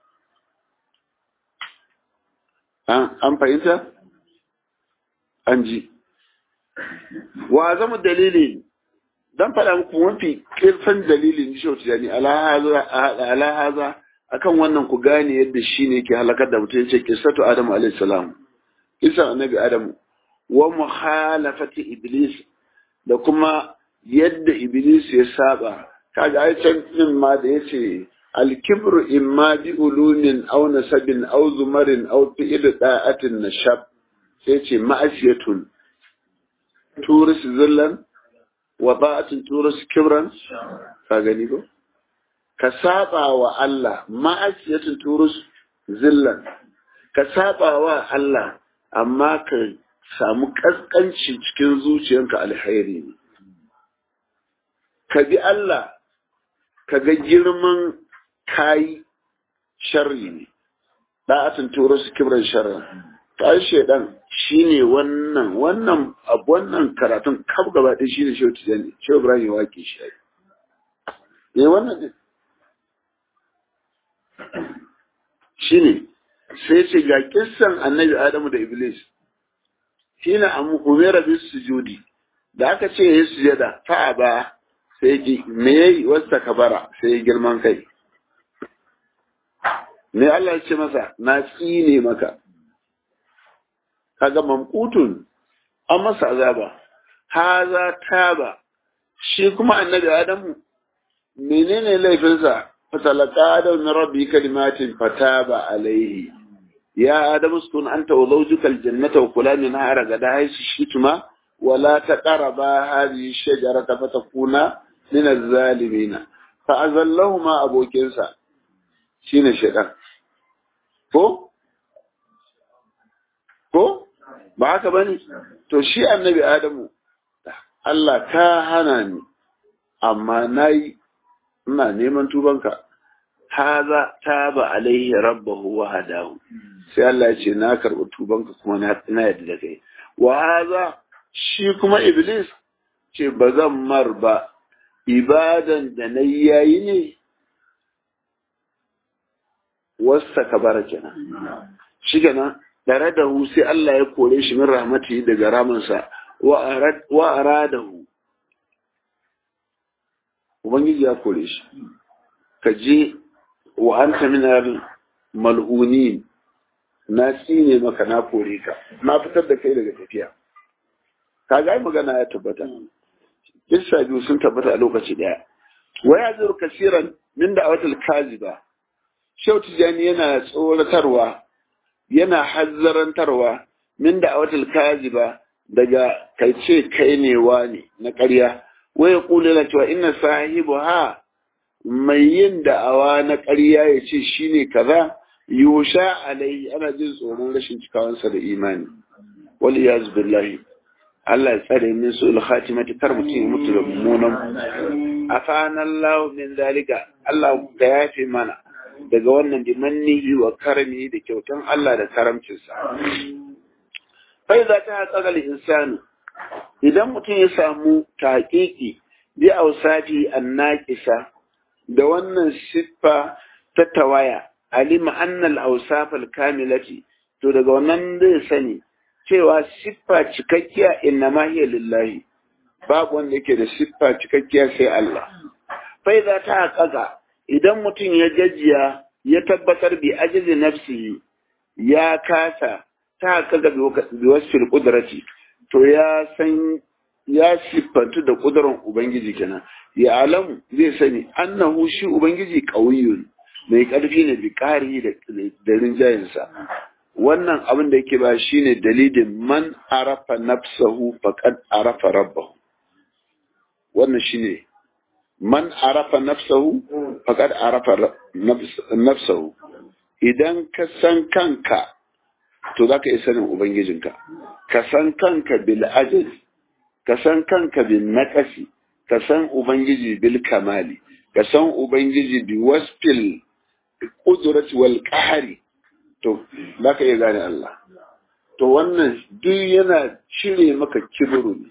an fahimta? an ji wa zama dalili don faɗa muku mafi ƙirfan dalilin shi wata jani alahaza akan wannan ku gane yadda shi ne ke halakar da mutum ce kisatu adamu alaihi salam isa annabi adamu wa muhalafati iblis da kuma yadda iblis ya saba kaga ai can din ma da yace الكبر إما بألوم أو نسب أو زمر أو فئل داءة نشب سيتي معسية تورس ذلا وضاءة تورس كبرا فاغنيكو كسابا وألا معسية تورس ذلا كسابا وألا أما ك samu kaskanci cikin zuciyanka alheri ne ka bi Allah ka ga girman kayi sharri ne da'atin turo su kibran sharri ta shaidan shine wannan wannan abu wannan karatun kaf gaba ɗaya shine shehu tijani shehu ibrahim wake shi ne wannan ne shine sai ce ga kissan annabi adamu da iblis shine amu umera bis sujudi da aka ce ya sujada fa'a ba sai ji me yayi wasta kabara sai girman kai me Allah ya ce masa na tsine maka kaga mamkutun an masa azaba haza taba shi kuma annabi adamu menene laifinsa fatalaka adam na rabbi kalimatin fataba alaihi ya adamu sukun anta wa zawjuka aljannata wa kula minha ragada haythu shituma ولا تقربا هذه الشجرة فتكونا min az-zalimina fa azallahuma abokinsa shine shaitan ko ko ba haka bane to shi annabi adamu Allah ka hana ni amma nayi ina neman tubanka haza taba alaihi rabbahu wa hadahu sai Allah ya ce na karɓi tubanka kuma na na yadda da kai wa haza shi kuma iblis ce ba zan mar ba ibadan da na yayi ne wasta kabara kenan shi kenan tare da hu sai Allah ya kore shi min rahmatihi daga ramansa wa aradahu ubangiji ya kore shi ka je wa anta min mal'unin na tsine maka na kore ka na fitar da kai daga tafiya ka ga magana ya tabbata kissa biyu sun tabbata a lokaci daya wa ya zuru kasiran min da awatul kaziba shau tijani yana tsoratarwa yana hazzarantarwa min da awatul kaziba daga kai ce kai ne wani na ƙarya wa ya kula da cewa inna sahibu ha mai yin da'awa na ƙarya ya ce shine kaza yusha alai ana jin tsoron rashin cikawansa da imani wal iyaz billahi Allah ya tsare min su khatimati kar mutum ya mutu da mummunan afana Allah min zalika Allah ka yafe mana daga wannan bimannihi wa karami da kyautan Allah da karamcinsa fa idza ta haqqaqa al-insanu idan mutum ya samu taqiqi bi awsati an-naqisa da wannan siffa ta tawaya alima annal awsafal kamilati to daga wannan zai sani cewa siffa cikakkiya inna ma hiya lillahi babu wanda yake da siffa cikakkiya sai Allah fa idza ta haqqaqa idan mutum ya gajiya ya tabbatar bi ajizi nafsihi ya kasa ta haqqaqa bi wasfil qudrati to ya san ya siffantu da kudurin ubangiji kenan ya alamu zai sani annahu shi ubangiji qawiyyun mai ƙarfi ne bi ƙari da rinjayensa wannan abin da yake ba shine dalilin man arafa nafsahu faqad arafa rabbahu wannan shine man arafa nafsahu faqad arafa nafsahu idan ka san kanka to zaka iya sanin ubangijinka ka san kanka bil ajz ka san kanka bil naqasi ka san ubangiji bil kamali ka san ubangiji bi wasfil ƙudurati wal ƙahari to za ka iya gane Allah to wannan duk yana cire maka kibiru ne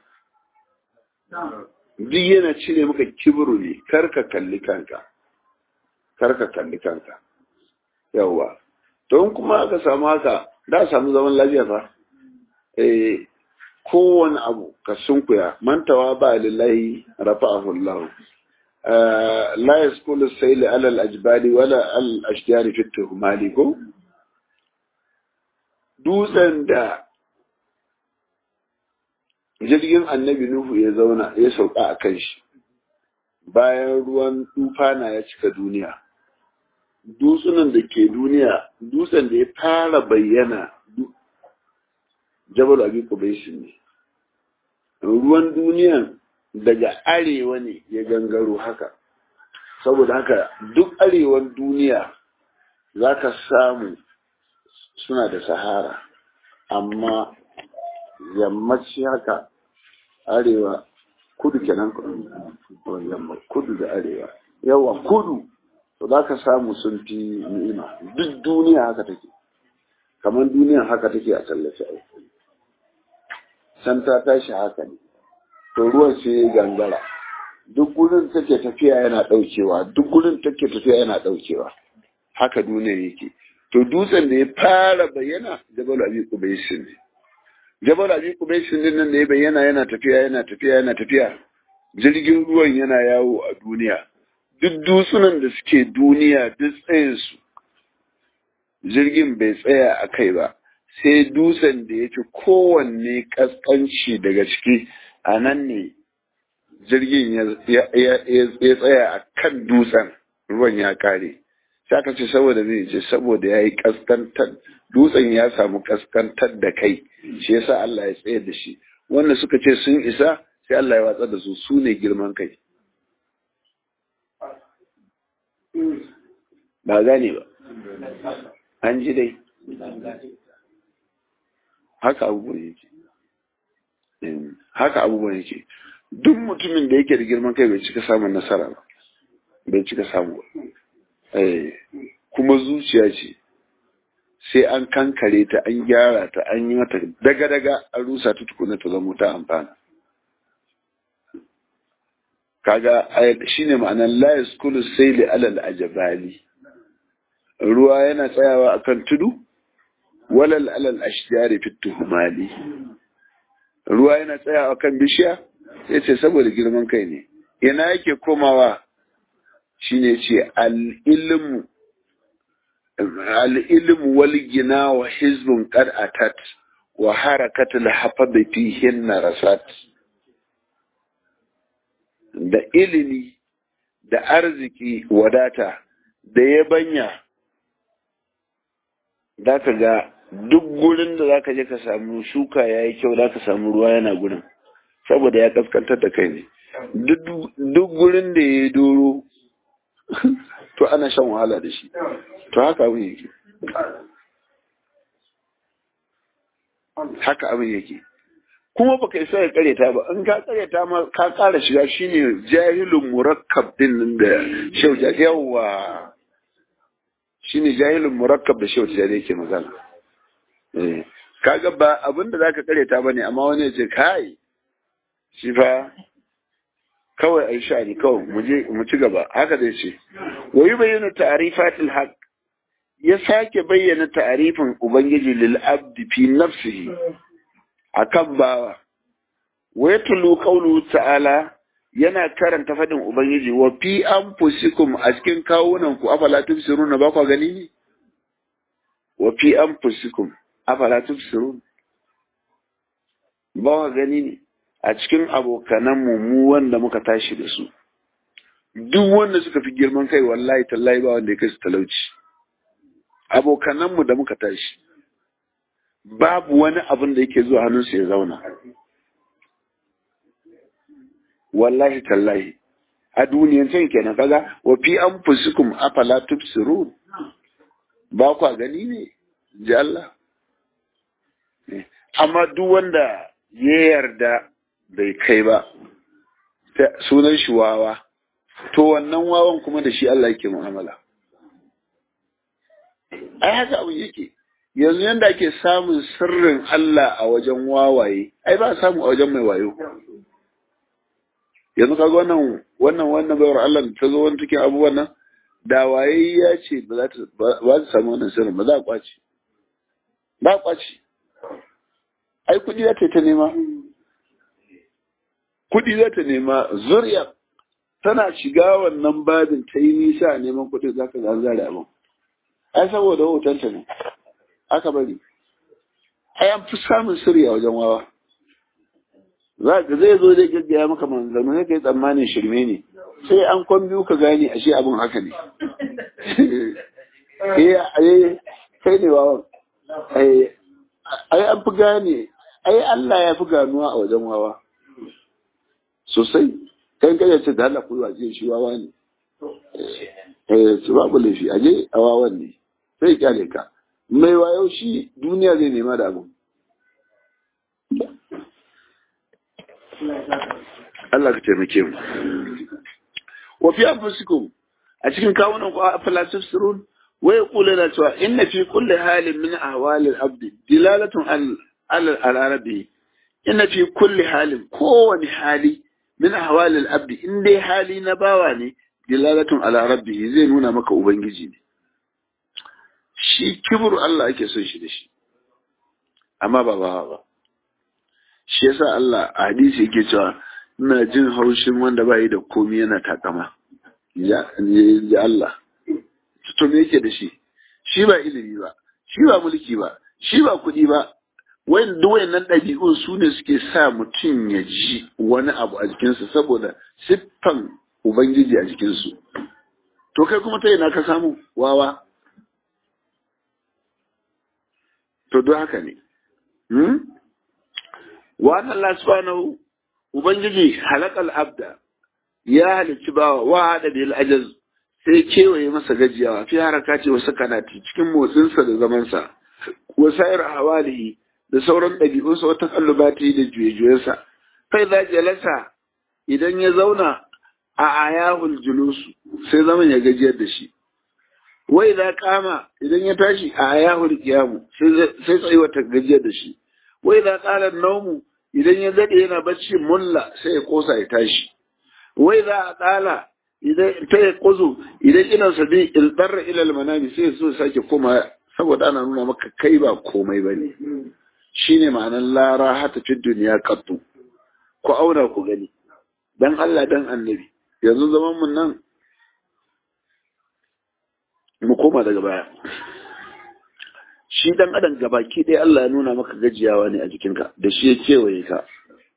duk yana cire maka kibiru ne kar ka kalli kanka kar ka kalli kanka yawwa to in kuma aka samu haka da samu zaman lafiya fa eh kowane abu ka sunkuya mantawa ba lillahi rafa'ahu Allah لا يسكن السيل على الأجبال ولا الأشجار في التهمال ko dutsen da jirgin annabi Nuhu ya zauna ya sauka a kan shi bayan ruwan tufana ya cika duniya dutsunan da ke duniya dutsen da ya fara bayyana jabal abi kubaisin ne ruwan duniyan daga arewa ne ya gangaro haka saboda haka duk arewan duniya za ka samu suna da sahara amma yammaci haka arewa kudu kenan yamma kudu da arewa yawa kudu to za ka samu sun fi ni'ima duk duniya haka take kamar duniya haka take a tallace can ta tashi haka ne to ruwan sai ya gangara duk gurin take tafiya yana daukewa duk gurin take tafiya yana daukewa haka duniyar yake to dutsen da ya fara bayyana jabal abi qubaisin ne jabal abi qubaisin din nan da ya bayyana yana tafiya yana tafiya yana tafiya jirgin ruwan yana yawo a duniya duk dutsunan da suke duniya duk tsayin su jirgin bai tsaya a kai ba sai dutsen da ya fi kowanne kaskanci daga ciki a nan ne jirgin ya tsaya a kan dutsen ruwan ya kare sai aka ce saboda zai ce saboda ya yi kaskantar dutsen ya samu kaskantar da kai shi yasa Allah ya tsayar da shi wanda suka ce sun isa sai Allah ya watsar da su su ne girman kai ba gane ba an ji dai haka abubuwan yake haka abubuwan yake duk mutumin da yake da girman kai bai cika samun nasara ba bai cika samu ba kuma zuciya ce sai an kankare ta an gyara ta an yi mata daga-daga an rusa ta tukuna ta zama ta amfana kaga shine ma'anar la yaskulu sayli alal ajabali ruwa yana tsayawa akan tudu walal alal ashjari fit tuhmali ruwa yana tsayawa akan bishiya yace saboda girman kai ne ina yake komawa shine ce al ilmu al ilmu wal gina wa hizbun qad atat wa harakatul hafadhi fihin rasat da ilimi da arziki wadata da yabanya za ka ga duk gurin da za ka je ka samu shuka ya yi kyau za ka samu ruwa yana gurin saboda ya kaskantar da kai ne duk gurin da ya yi doro to ana shan wahala da shi to haka abin yake haka abin yake kuma baka isa ya kareta ba in ka kareta ma ka kara shiga shine jahilun murakkab din nan da shau yawa shine jahilun murakkab da shau jari yake magana eh kaga ba abin da zaka kareta bane amma wani ya ce kai shi fa kawai ai sha ni kawai mu je mu ci gaba haka zai ce wa yubayyinu ta'rifatil haqq ya sake bayyana ta'rifin ubangiji lil abdi fi nafsihi akan bawa wa yatlu qawlu ta'ala yana karanta fadin ubangiji wa fi anfusikum a cikin kawunan ku afala tubsirun ba ku gani ne wa fi anfusikum afala tubsirun ba ku gani ne a cikin abokanan mu mu wanda muka tashi da su duk wanda suka fi girman kai wallahi tallahi ba wanda ya kai su talauci abokanan mu da muka tashi babu wani abin da yake zuwa hannunsu ya zauna. Wallahi tallahi, a duniyan can kenan kaga, wa fi an fusikum afala tubsirun ba kwa gani ne, ji Allah. Amma duk wanda ya yarda bai kai ba, sunan shi wawa, to wannan wawan kuma da shi Allah yake mu'amala. Ai haka abin yake. yanzu yadda ake samun sirrin Allah a wajen wawaye ai ba samu a wajen mai wayo yanzu kaga wannan wannan wannan bayar Allah ta zo wani cikin abubuwan nan da waye ya ce ba za ta ba ta samu wannan sirrin ba za a kwaci ba a kwaci ai kudi za ta ta nema kudi za ta nema zuriya tana shiga wannan babin ta yi nisa a neman kudi za ka zare abin ai saboda hotonta ne aka bari ai an fi samun sirri a wajen wawa za ka zai zo zai gaggaya maka manzanni ne kai tsammanin shirme ne sai an kwan biyu ka gane ashe abin haka ne eh kai ne wawan ai an fi gane ai Allah ya fi ganuwa a wajen wawa sosai kai kai ce da Allah ku waje shi wawa ne eh su babu laifi aje a wawan ne sai kyale ka mai wayo shi duniya zai nema da abin. Allah ka taimake mu. Wa fi anfusikum a cikin kawunan ku a falasif sirun wai kula na cewa inna fi kulli halin min ahwali al-abd dilalatun al al-arabi inna fi kulli halin kowani hali min ahwali al-abd in dai hali na bawa ne dilalatun al-arabi zai nuna maka ubangiji ne shi kibru Allah ake son shi da shi amma ba ba ba shi yasa Allah a hadisi yake cewa ina jin haushin wanda ba yi da komi yana takama ya Allah to me yake da shi shi ba ilimi ba shi ba mulki ba shi ba kuɗi ba wayan duk wayannan ɗabi'un su ne suke sa mutum ya ji wani abu a jikinsa saboda siffan ubangiji a jikinsu to kai kuma ta ina ka samu wawa to don haka ne wa Allah subhanahu ubangiji halakal abda ya halicci bawa wa hada bil ajaz sai kewaye masa gajiyawa fi haraka ce wasu kanati cikin motsinsa da zamansa wasa'ir hawalihi da sauran ɗabi'unsa wata kallubati da juye-juyensa kai za jalasa idan ya zauna a ayahul julusu sai zaman ya gajiyar da shi wai za kama idan ya tashi a ayahul kiyamu sai tsayuwa ta gajiyar da shi wai za ƙalar naumu idan ya daɗe yana bacci mulla sai ya kosa ya tashi wai za a ƙala idan ta ya ƙuzu idan ina sabi ilbarra ilal manami sai so sake koma saboda ana nuna maka kai ba komai ba ne shine ma'anar lara hata fi duniya kattu ku auna ku gani dan Allah dan annabi yanzu zaman mun nan mu koma daga baya shi dan adam gabaki ɗaya Allah ya nuna maka gajiyawa ne a jikinka da shi ya kewaye ka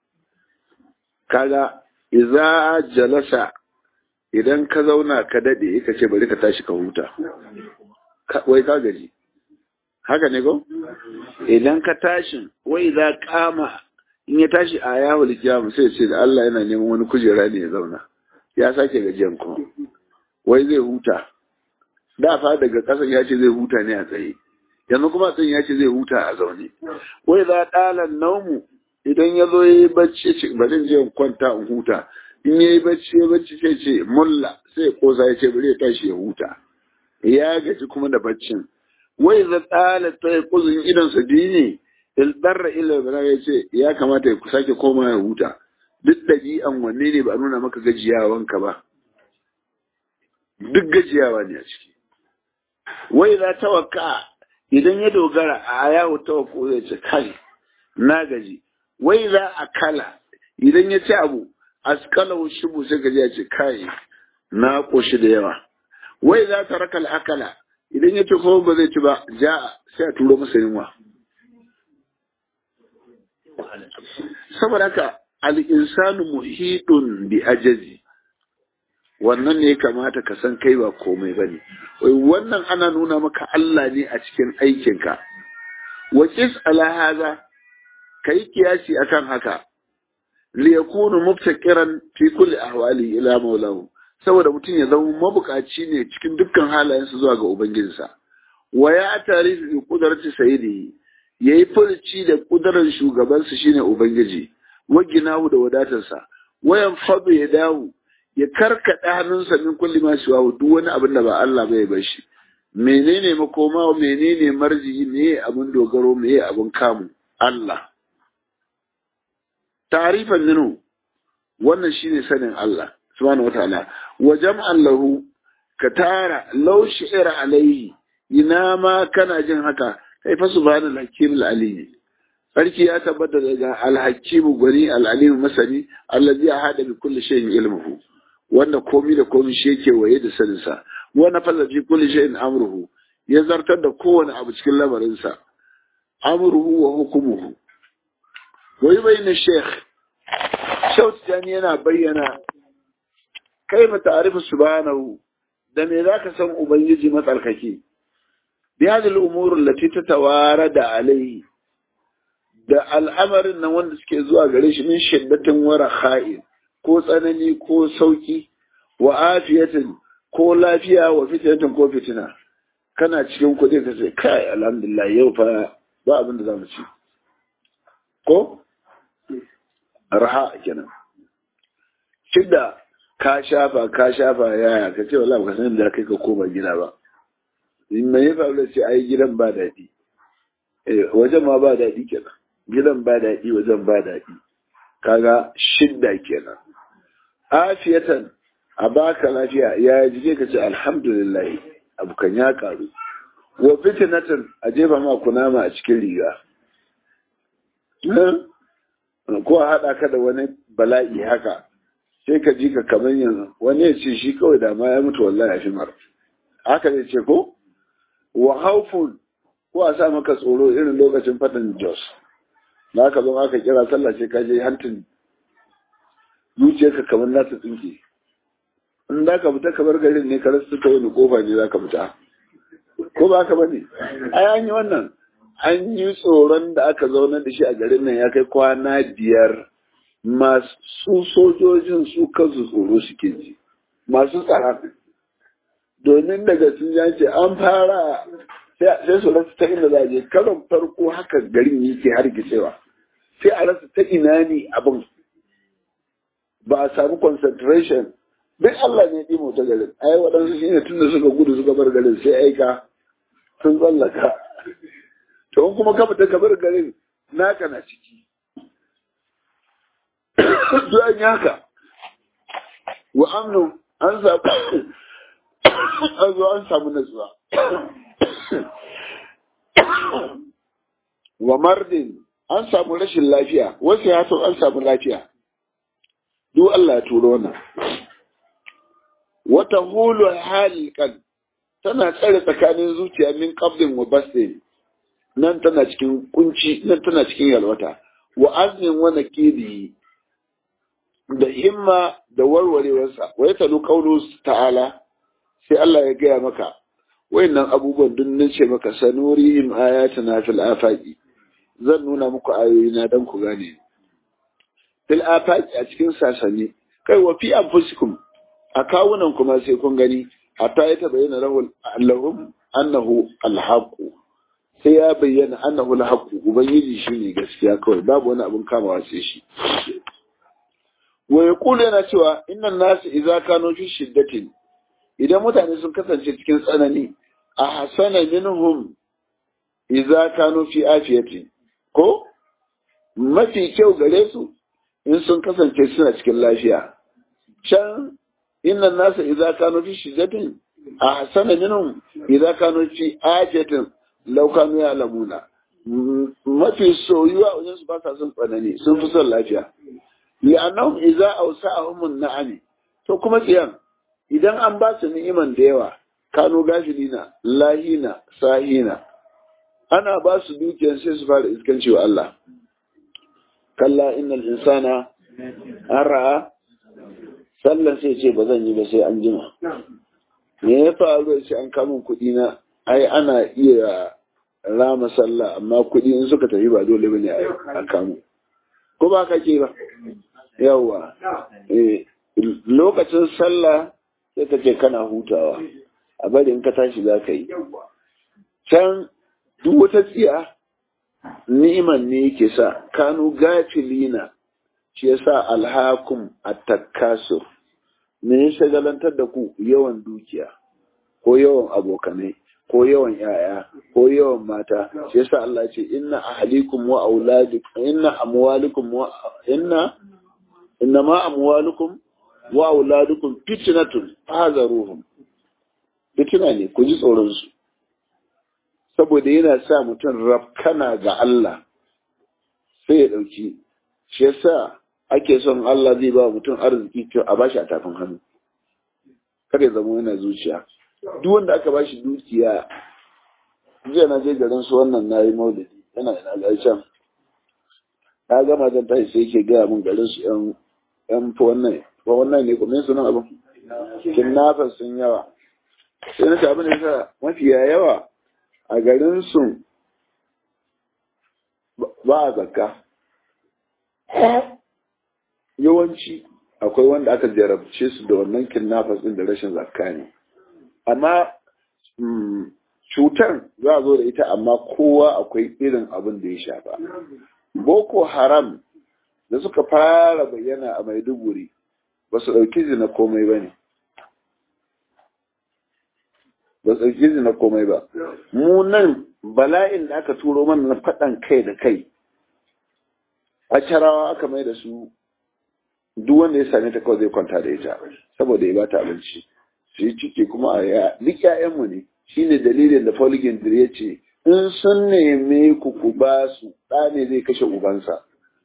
kaga iza jalasa idan ka zauna ka dade ka ce bari ka tashi ka huta wai ka gaji haka ne ko idan ka tashi wai za kama in ya tashi a yawo likiyamu sai ce da Allah yana neman wani kujera ne ya zauna ya sake gajiyan kuma wai zai huta da fa daga kasan ya ce zai huta ne a tsaye yanzu kuma tsin ya ce zai huta a zaune wai za ɗalan naumu idan ya zo ya yi bacci ce bari je in kwanta in huta in ya yi bacci ya bacci sai ce mulla sai kosa ya ce bari ya tashi ya huta ya gaji kuma da baccin wai za ɗala ta yi kuzin idan sa ne ilbarra ila bara ya ce ya kamata ya sake koma ya huta duk ɗabi'an wanne ne ba a nuna maka gajiyawanka ba duk gajiyawa ne a ciki wai za tawakka idan ya dogara a yawo tawakko zai ce kai na gaji wai za a kala idan ya ci abu askalau shubu sai gaji ya ce kai na koshi da yawa wai za ta raka akala idan ya ci kuma ba zai ci ba ja sai a turo masa yunwa saboda haka al-insanu muhidun bi ajazi wannan ne ya kamata ka san kai ba komai ba ne wannan ana nuna maka Allah ne a cikin aikinka waƙis alahaza ka yi kiyasi akan haka liyakunu mubtakiran fi kulli ahwali ila maulahu saboda mutum ya zama mabukaci ne cikin dukkan halayensa zuwa ga ubangijinsa wa ya tarifi bi kudarci sayyidihi yayi furci da kudarar shugabansa shine ubangiji wa ginahu da wadatarsa wayan fadu ya dawo ya karkaɗa hannunsa min kulli ma shi duk wani abin da ba Allah bai bar shi menene makoma menene marji me abin dogaro me abin kamu Allah tarifan minu wannan shine sanin Allah subhanahu wataala wa jam'an lahu ka tara law shi'ira alaihi ina ma kana jin haka kai fa subhanal hakim al sarki ya tabbata daga al-hakim gwani al-alim masani allazi ahada bi kulli shay'in ilmuhu wanda komi da komi shi yake waye da saninsa wanda fasa fi kulli shay'in amruhu ya zartar da kowane abu cikin lamarinsa amruhu wa hukumuhu wai bayyana sheikh shaut jani yana bayyana kaifa ta'rifu subhanahu da me zaka san ubangiji matsalkaki bi hadhihi al-umur allati tatawarada alayhi da al'amarin nan wanda suke zuwa gare shi min shiddatin wara kha'in ko tsanani ko sauki wa afiyatin ko lafiya wa fitinatin ko fitina kana cikin kuɗi ka ce kai alhamdulillah yau fa ba abin da za mu ci ko raha kenan shidda ka shafa ka shafa yaya ka ce wallahi ka san da kai ka koma gida ba in mai fa da ce ai gidan ba daɗi eh wajen ma ba daɗi kenan gidan ba daɗi wajen ba daɗi kaga shidda kenan afiyatan a baka lafiya ya jije ka ce alhamdulillah abu kan ya karu wa fitnatan a jefa ma kunama a cikin riga ko a haɗa ka da wani bala'i haka sai ka ji ka kamar yanzu wani ya ce shi kawai da ma ya mutu wallahi ya fi mara haka zai ce ko wa haufun ko a sa maka tsoro irin lokacin fatan jos na ka zo aka kira sallah sai ka je hantin zuciyarka kamar za ta tsinke in za ka fita kamar garin ne ka rasu ta wani kofa ne za ka fita ko ba ka bane ai an yi wannan an yi tsoron da aka zaunar da shi a garin nan ya kai kwana biyar masu sojojin su kansu tsoro suke ji masu tsara domin daga sun ce an fara sai su rasa ta inda za a je karon farko haka garin yake hargitsewa sai a rasa ta ina ne abin ba a samu concentration duk Allah ne ɗimo ta garin ai waɗansu shi ne tun da suka gudu suka bar garin sai aika sun tsallaka to in kuma ka fita ka bar garin naka na ciki duk an yi haka wa amnu an samu an zo an samu natsuwa wa mardin an samu rashin lafiya wasu ya an samu lafiya duk Allah ya turo wannan wata hulu halikan tana tsare tsakanin zuciya min qablin wa basdin nan tana cikin kunci nan tana cikin yalwata wa azmin wa nakidi da himma da warwarewarsa wa yatalu qawlu ta'ala sai Allah ya gaya maka wayannan abubuwan duk nan ce maka sanurihim ayatuna fil afaqi zan nuna muku ayoyi na dan ku gane fil afaqi a cikin sasani kai wa fi anfusikum a kawunan kuma sai kun gani hatta ya tabayyana lahum annahu alhaqu sai ya bayyana annahu alhaqu ubangiji shine gaskiya kawai babu wani abun kamawa sai shi wa yaqulu yana cewa innan nasu idza kanu fi shiddatin idan mutane sun kasance cikin tsanani a hasana minhum idza kanu fi afiyati ko mafi kyau gare su in sun kasance suna cikin lafiya can innan nasa idza kanu fi shiddatin a hasana minhum idza kanu fi ajatin law kanu ya'lamuna mafi soyuwa wajen su ba sa son tsanani sun fi son lafiya li'annahum idza awsa'ahum an-na'ami to kuma tsiyan idan an ba su ni'iman da yawa kano gafilina lahina sahina ana ba su dukiyar sai su fara iskanci wa Allah kalla innal insana an ra'a sallan sai ce ba zan yi ba sai an jima me ya faru sai an kamun kuɗi na ai ana iya rama sallah amma kuɗi in suka tafi ba dole bane a kamu ko ba ka ke ba yawa lokacin sallah sai ka ce kana hutawa a bari in ka tashi za ka yi can duk wata tsiya ni'iman ne yake sa kanu gafilina shi ya sa alhakum attakasur me ya shagalantar da ku yawan dukiya ko yawan abokanai ko yawan yaya ko yawan mata shi yasa Allah ya ce inna ahlikum wa auladikum inna amwalikum wa inna inna ma amwalukum wa auladukum fitnatun fahzaruhum fitina ne ku ji tsoron su saboda yana sa mutum rafkana ga Allah sai ya dauki shi yasa ake son Allah zai ba mutum arziki to a bashi a tafin hannu kada ya zama yana zuciya duk wanda aka bashi dukiya jiya na je garin su wannan na yi maulidi yana ina ga can na gama zan tashi sai yake gaya mun garin su yan yan fa wannan fa wannan ne kuma sunan abin kinnafas sun yawa sai na ce abin da yasa mafiya yawa a garin su ba a zakka yawanci akwai wanda aka jarabce su da wannan kinnafas din da rashin zakka ne amma cutar za a zo da ita amma kowa akwai irin abin da ya shafa boko haram da suka fara bayyana a maiduguri ba su ɗauki zina komai ba ne ba su ɗauki zina komai ba mu nan bala'in da aka turo mana na faɗan kai da kai a carawa aka mai da su duk wanda ya same ta kawai zai kwanta da ita saboda ya bata abinci su yi ciki kuma a duk ‘ya'yanmu ne shi ne dalilin da Polygon ya ce in sun neme ku ku ba su ɗa ne zai kashe ubansa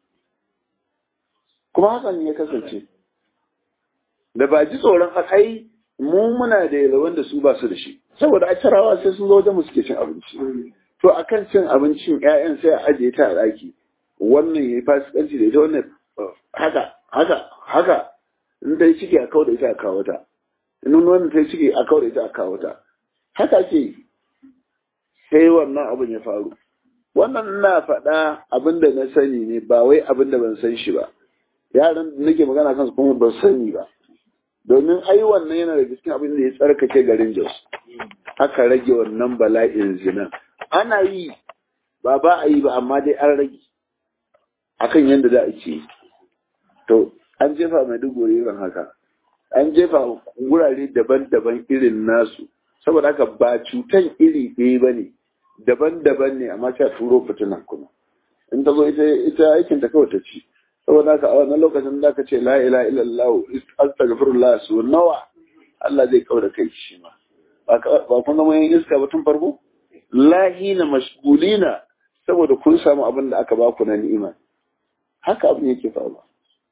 kuma hakan ya kasance da ba ji tsoron ai mu muna da yalwan da su ba su da shi saboda a carawa sai sun zo wajen mu suke cin abinci to akan cin abincin ‘ya'yan sai a ajiye ta a ɗaki wannan ya yi fasikanci da ita wannan haka haka haka in ta yi ciki a kawo da ita a kawo ta in wannan ta yi ciki a kawo da ita a kawo ta haka ke sai wannan abin ya faru wannan na faɗa abin da na sani ne ba wai abin da ban san shi ba yaran da nake magana kansu kuma ban sani ba domin ai wannan yana da cikin abin da ya tsarkake garin Jos aka rage wannan bala'in zina ana yi ba ba a yi ba amma dai an rage akan yadda za a ce to an jefa mai duguri irin haka an jefa wurare daban-daban irin nasu saboda haka ba cutan iri ɗaya ba ne daban-daban ne amma ta turo fitinan kuma in ta zo ita aikin ta kawai ta ci saboda haka a wannan lokacin da ka ce la ilaha illallah astaghfirullah su nawa Allah zai kaura kai shi ma ba kun zama yin iska ba tun farko lahina mashgulina saboda kun samu abin da aka baku na ni'ima haka abin yake faruwa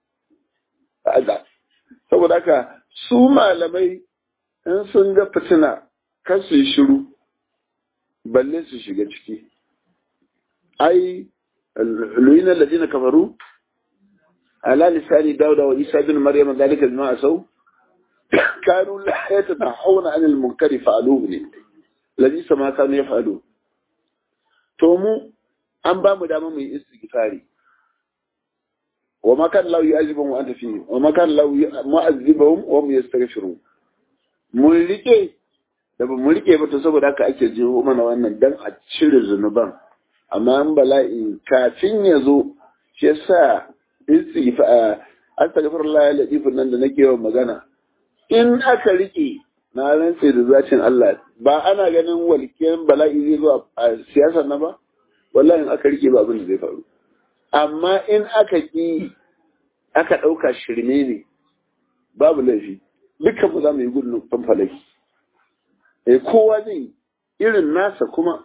saboda haka su malamai in sun ga fitina kan su yi shiru balle su shiga ciki ai luyina ladina kafaru ala lisani dauda wa isa bin maryam dalika bima asau kanu la yatanahawna anil munkari fa'aluhu ne ladhi sama kanu yaf'alu to mu an ba mu dama mu yi istighfari wa ma kan lahu yu'azibuhum wa anta fihi wa ma kan lahu mu'azibuhum wa hum yastaghfirun mun rike da ba mu rike ba to saboda haka ake jiho mana wannan dan a cire zunuban amma an bala'i kafin ya zo shi yasa istighfar astaghfirullah ya ladifin nan da nake yawan magana in aka rike na rantse da zacin Allah ba ana ganin walƙiyar bala'i zai zo a siyasar na ba wallahi in aka rike ba abin da zai faru amma in aka ki aka ɗauka shirme ne babu laifi dukkan mu za mu yi gudun fanfalaki eh kowa zai irin nasa kuma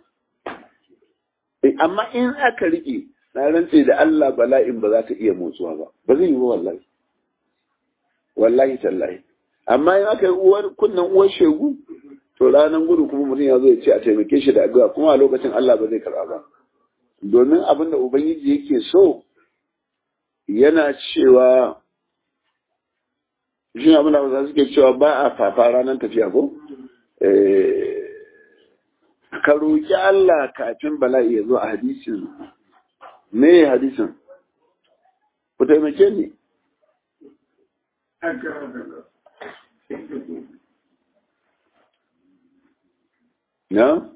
amma in aka rike na rantse da Allah bala'in ba za ta iya motsuwa ba ba zai yi ba wallahi wallahi tallahi amma in aka yi uwar kunnan uwar shegu to ranar gudu kuma mutum ya zo ya ce a taimake shi da addu'a kuma a lokacin Allah ba zai karɓa ba domin abin da ubangiji yake so yana cewa shi abin da suke cewa ba a fafa ranar tafiya ko ka roƙi Allah kafin bala'i ya zo a hadisin me hadisin ku taimake ni na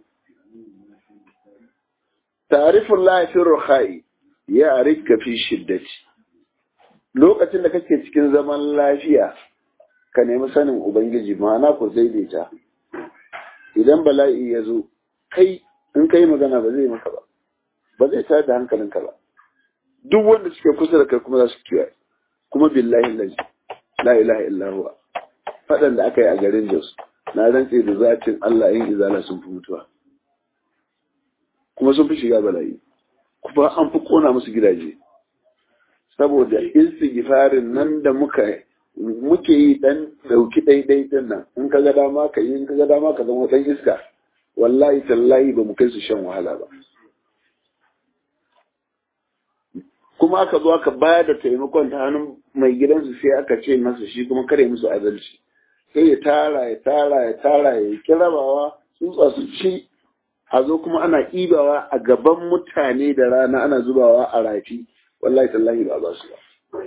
tarifin lafiyar ruhai ya arika fi shiddati lokacin da kake cikin zaman lafiya ka nemi sanin ubangiji ma'ana ku daidaita idan bala'i ya zo kai in kai magana ba zai maka ba ba zai tayar da hankalinka ba duk wanda suke kusa da kai kuma za su kiyaye kuma billahi lazi la ilaha illa huwa fadan da aka yi a garin Jos na rantse da zatin Allah yin izala sun fi mutuwa kuma sun fi shiga bala'i kuma an fi kona musu gidaje saboda istighfarin nan da muka muke yi dan dauki daidai din nan in ka ga dama ka yi in ka ga dama ka zama dan iska wallahi tallahi ba mu kai su shan wahala ba kuma aka zo aka bayar da taimakon ta hannun mai gidansu sai aka ce masa shi kuma kare musu adalci sai ya tara ya tara ya tara ya kirabawa tsutsa su ci a zo kuma ana ibawa a gaban mutane da rana ana zubawa a rafi wallahi tallahi ba ba su ba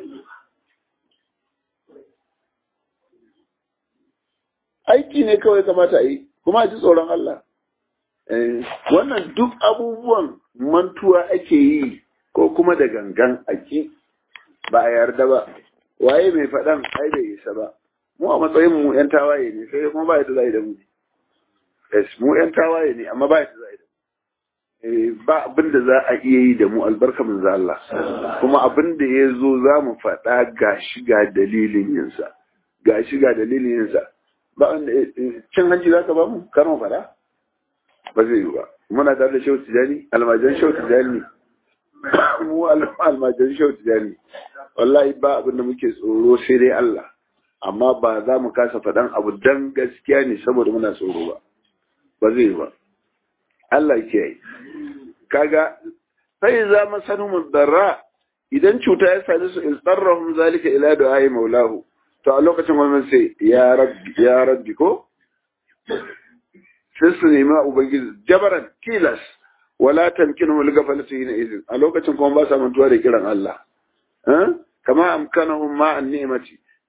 aiki ne kawai kamata a yi kuma a ji tsoron Allah wannan duk abubuwan mantuwa ake yi ko kuma da gangan ake ba a yarda ba waye mai faɗan ai bai isa ba mu a matsayin mu yan tawaye ne sai kuma ba yadda za da mu yes mu yan tawaye ne amma ba yadda za da mu ba abin da za a iya yi da mu albarka mun Allah kuma abin da ya zo za mu faɗa ga shi ga dalilin yinsa ga shi ga dalilin yinsa ba wanda cin hanci za ka ba mu kar mu faɗa ba zai yi ba muna tare da shehu tijani almajan shehu tijani mu almajan shehu tijani wallahi ba abin da muke tsoro sai dai Allah amma ba za mu kasa faɗan abu dan gaskiya ne saboda muna tsoro ba ba zai yi ba Allah ke yi kaga sai za mu sanu mudarra idan cuta ya same su istarrahum zalika ila du'ai maulahu to a lokacin wannan sai ya rabbi ya rabbi ko sai su nema ubangiji jabaran kilas wala tamkinu wal gafalatu hina izin a lokacin kuma ba sa mantuwa da kiran Allah kama amkanahum ma an ni'mati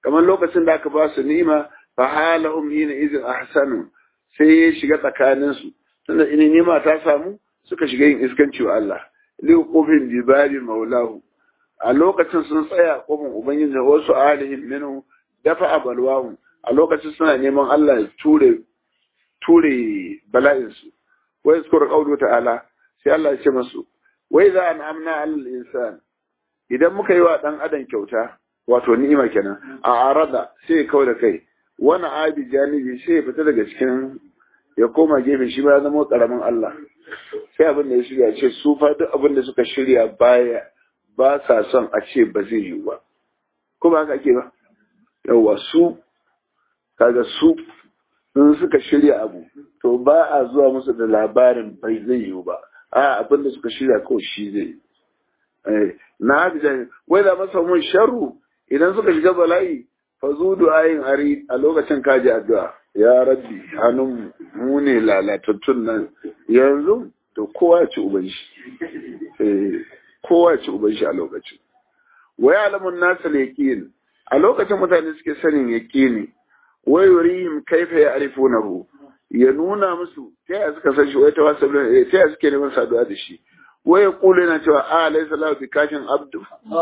kamar lokacin da aka ba su ni'ima fa halahum yin izin ahsanu sai ya shiga tsakanin su tunda ina ni'ima ta samu suka shiga yin iskanci wa Allah li qufin bibali maulahu a lokacin sun tsaya kofin ubangiji wasu alihim minhu dafa abalwahu a lokacin suna neman Allah ya ture ture bala'in su wai zkur qawlu ta'ala sai Allah ya ce masu wai za an amna alal insan idan muka yi wa dan adam kyauta wato ni'ima kenan a arada sai ya kau da kai wani abi janibi sai ya fita daga cikin ya koma gefe shi ba ya zama karamin Allah sai abin da ya shirya ce su fa duk abin da suka shirya baya ba sa son a ce ba zai yiwu ba ko ba haka ake ba yawa su kaga su in suka shirya abu to ba a zuwa musu da labarin bai zai yiwu ba a abin da suka shirya kawai shi zai na haka wai da masa mun sharru idan suka shiga bala'i fa zu du'ayin ari a lokacin kaji addu'a ya rabbi hannun mu ne lalatattun nan yanzu to kowa ya ci uban shi kowa ya ci uban shi a lokacin wai alamun nasa yaqin a lokacin mutane suke sanin yaqini wai yurihim kaifa ya'rifunahu ya nuna musu ta yaya suka san shi wai tawassul ta yaya suke neman saduwa da shi wai ya kula yana cewa a alaysa lahu bi kashin abdu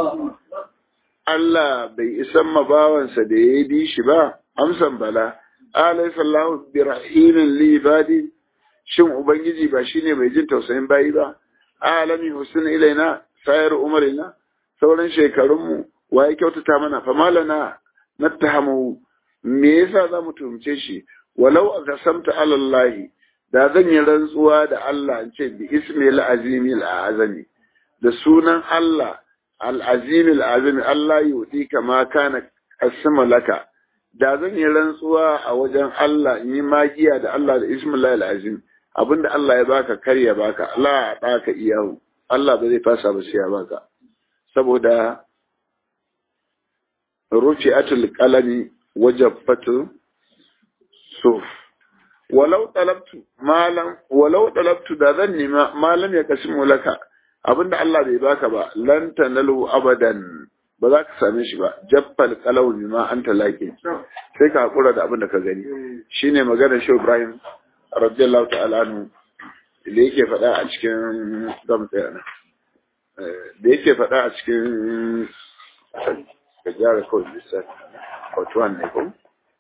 Allah bai isan mabawansa da ya bi shi ba amsan bala alaysa lahu bi rahimin li ibadi shin ubangiji ba shine mai jin tausayin bayi ba alami husn ilaina sayar umarina sauran shekarunmu wa ya kyautata mana fa malana nattahamu me yasa za mu tuhumce shi walau aqsamta ala Allah da zan yi rantsuwa da Allah in ce bi ismil azimi azami da sunan Allah al-azim al-azimi Allah yudi kama kana asma laka da zan yi rantsuwa a wajen Allah in yi magiya da Allah da ismil al-azim abinda Allah ya baka kar ya baka Allah ya baka iyahu Allah ba zai fasa ba sai ya baka saboda rufi'atul qalami wajaffatu suf walau talabtu malam walau talabtu da zan nima malam ya kasimu laka abinda Allah bai baka ba lan tanalu abadan ba za ka same shi ba jaffal qalau bima anta laki sai ka hakura da abinda ka gani shine maganar Shehu Ibrahim radiyallahu ta'ala anhu da yake faɗa a cikin zam tsaya da yake faɗa a cikin ka gyara kawai lissafi Otuwan ne ko?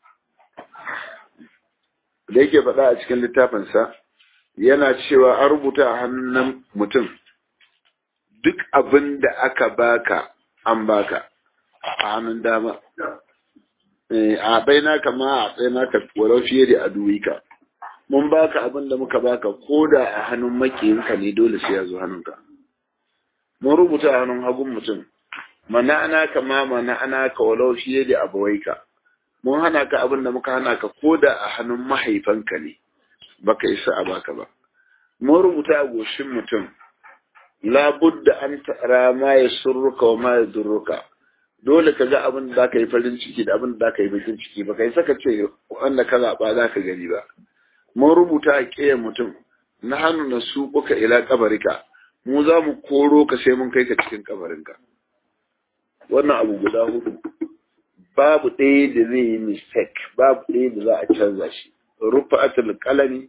Da yake faɗa a cikin littafinsa yana cewa an rubuta a hannun mutum duk abin da aka baka an baka a hannun dama. A baina kama a tsaye ka walau fiye da aduwika. Mun baka abin da muka baka ko da a hannun makiyinka ne dole sai ya zo hannunka. Mun rubuta a hannun hagun mutum. mana'ana kama mana'ana ka walau fiye da abawaika mun hana ka abin da muka hana ka ko da a hannun mahaifanka ne baka isa a baka ba mun rubuta a goshin mutum labudda an tara ma ya surruka wa ma ya durruka dole ka ga abin da zaka yi farin ciki da abin da zaka yi bakin ciki baka isa ka ce wanda ka zaɓa za ka gani ba mun rubuta a ƙeyan mutum na hannu na su kuka ila kabarika mu za mu koro ka sai mun kai ka cikin kabarinka wannan abu guda hudu babu ɗaya da zai yi mistake babu ɗaya da za a canza shi rufa atul kalami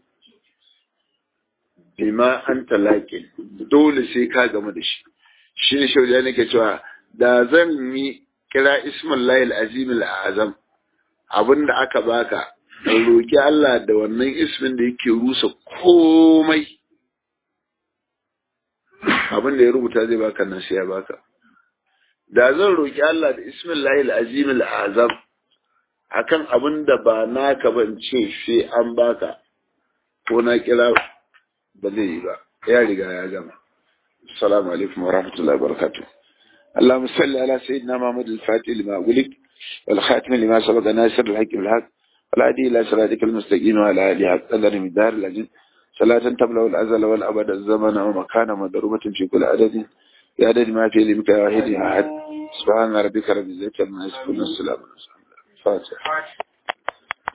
bima an talaƙi dole sai ka gamu da shi shi ne shauja nake cewa da zan yi kira ismin layil azimil azam abinda aka baka in roƙi Allah da wannan ismin da yake rusa komai abin da ya rubuta zai baka nan sai ya baka da zan roƙi Allah da ismillahil azimil azam akan abin da ba naka ban ce sai an baka ko na kira ba zai yi ba ya riga ya gama assalamu alaikum wa rahmatullahi wa barakatuh اللهم صل على سيدنا محمد الفاتح لما أغلق والخاتم لما سبق ناصر الحق بالحق والهدي إلى صراطك المستقيم وعلى آله حق قدر من دار العزيز صلاة تبلغ الأزل والأبد الزمن ومكان مضروبة في كل عدد بعدد ما في لمك واحد أحد سبحان ربك رب العزة عما يصفون السلام عليكم فاتح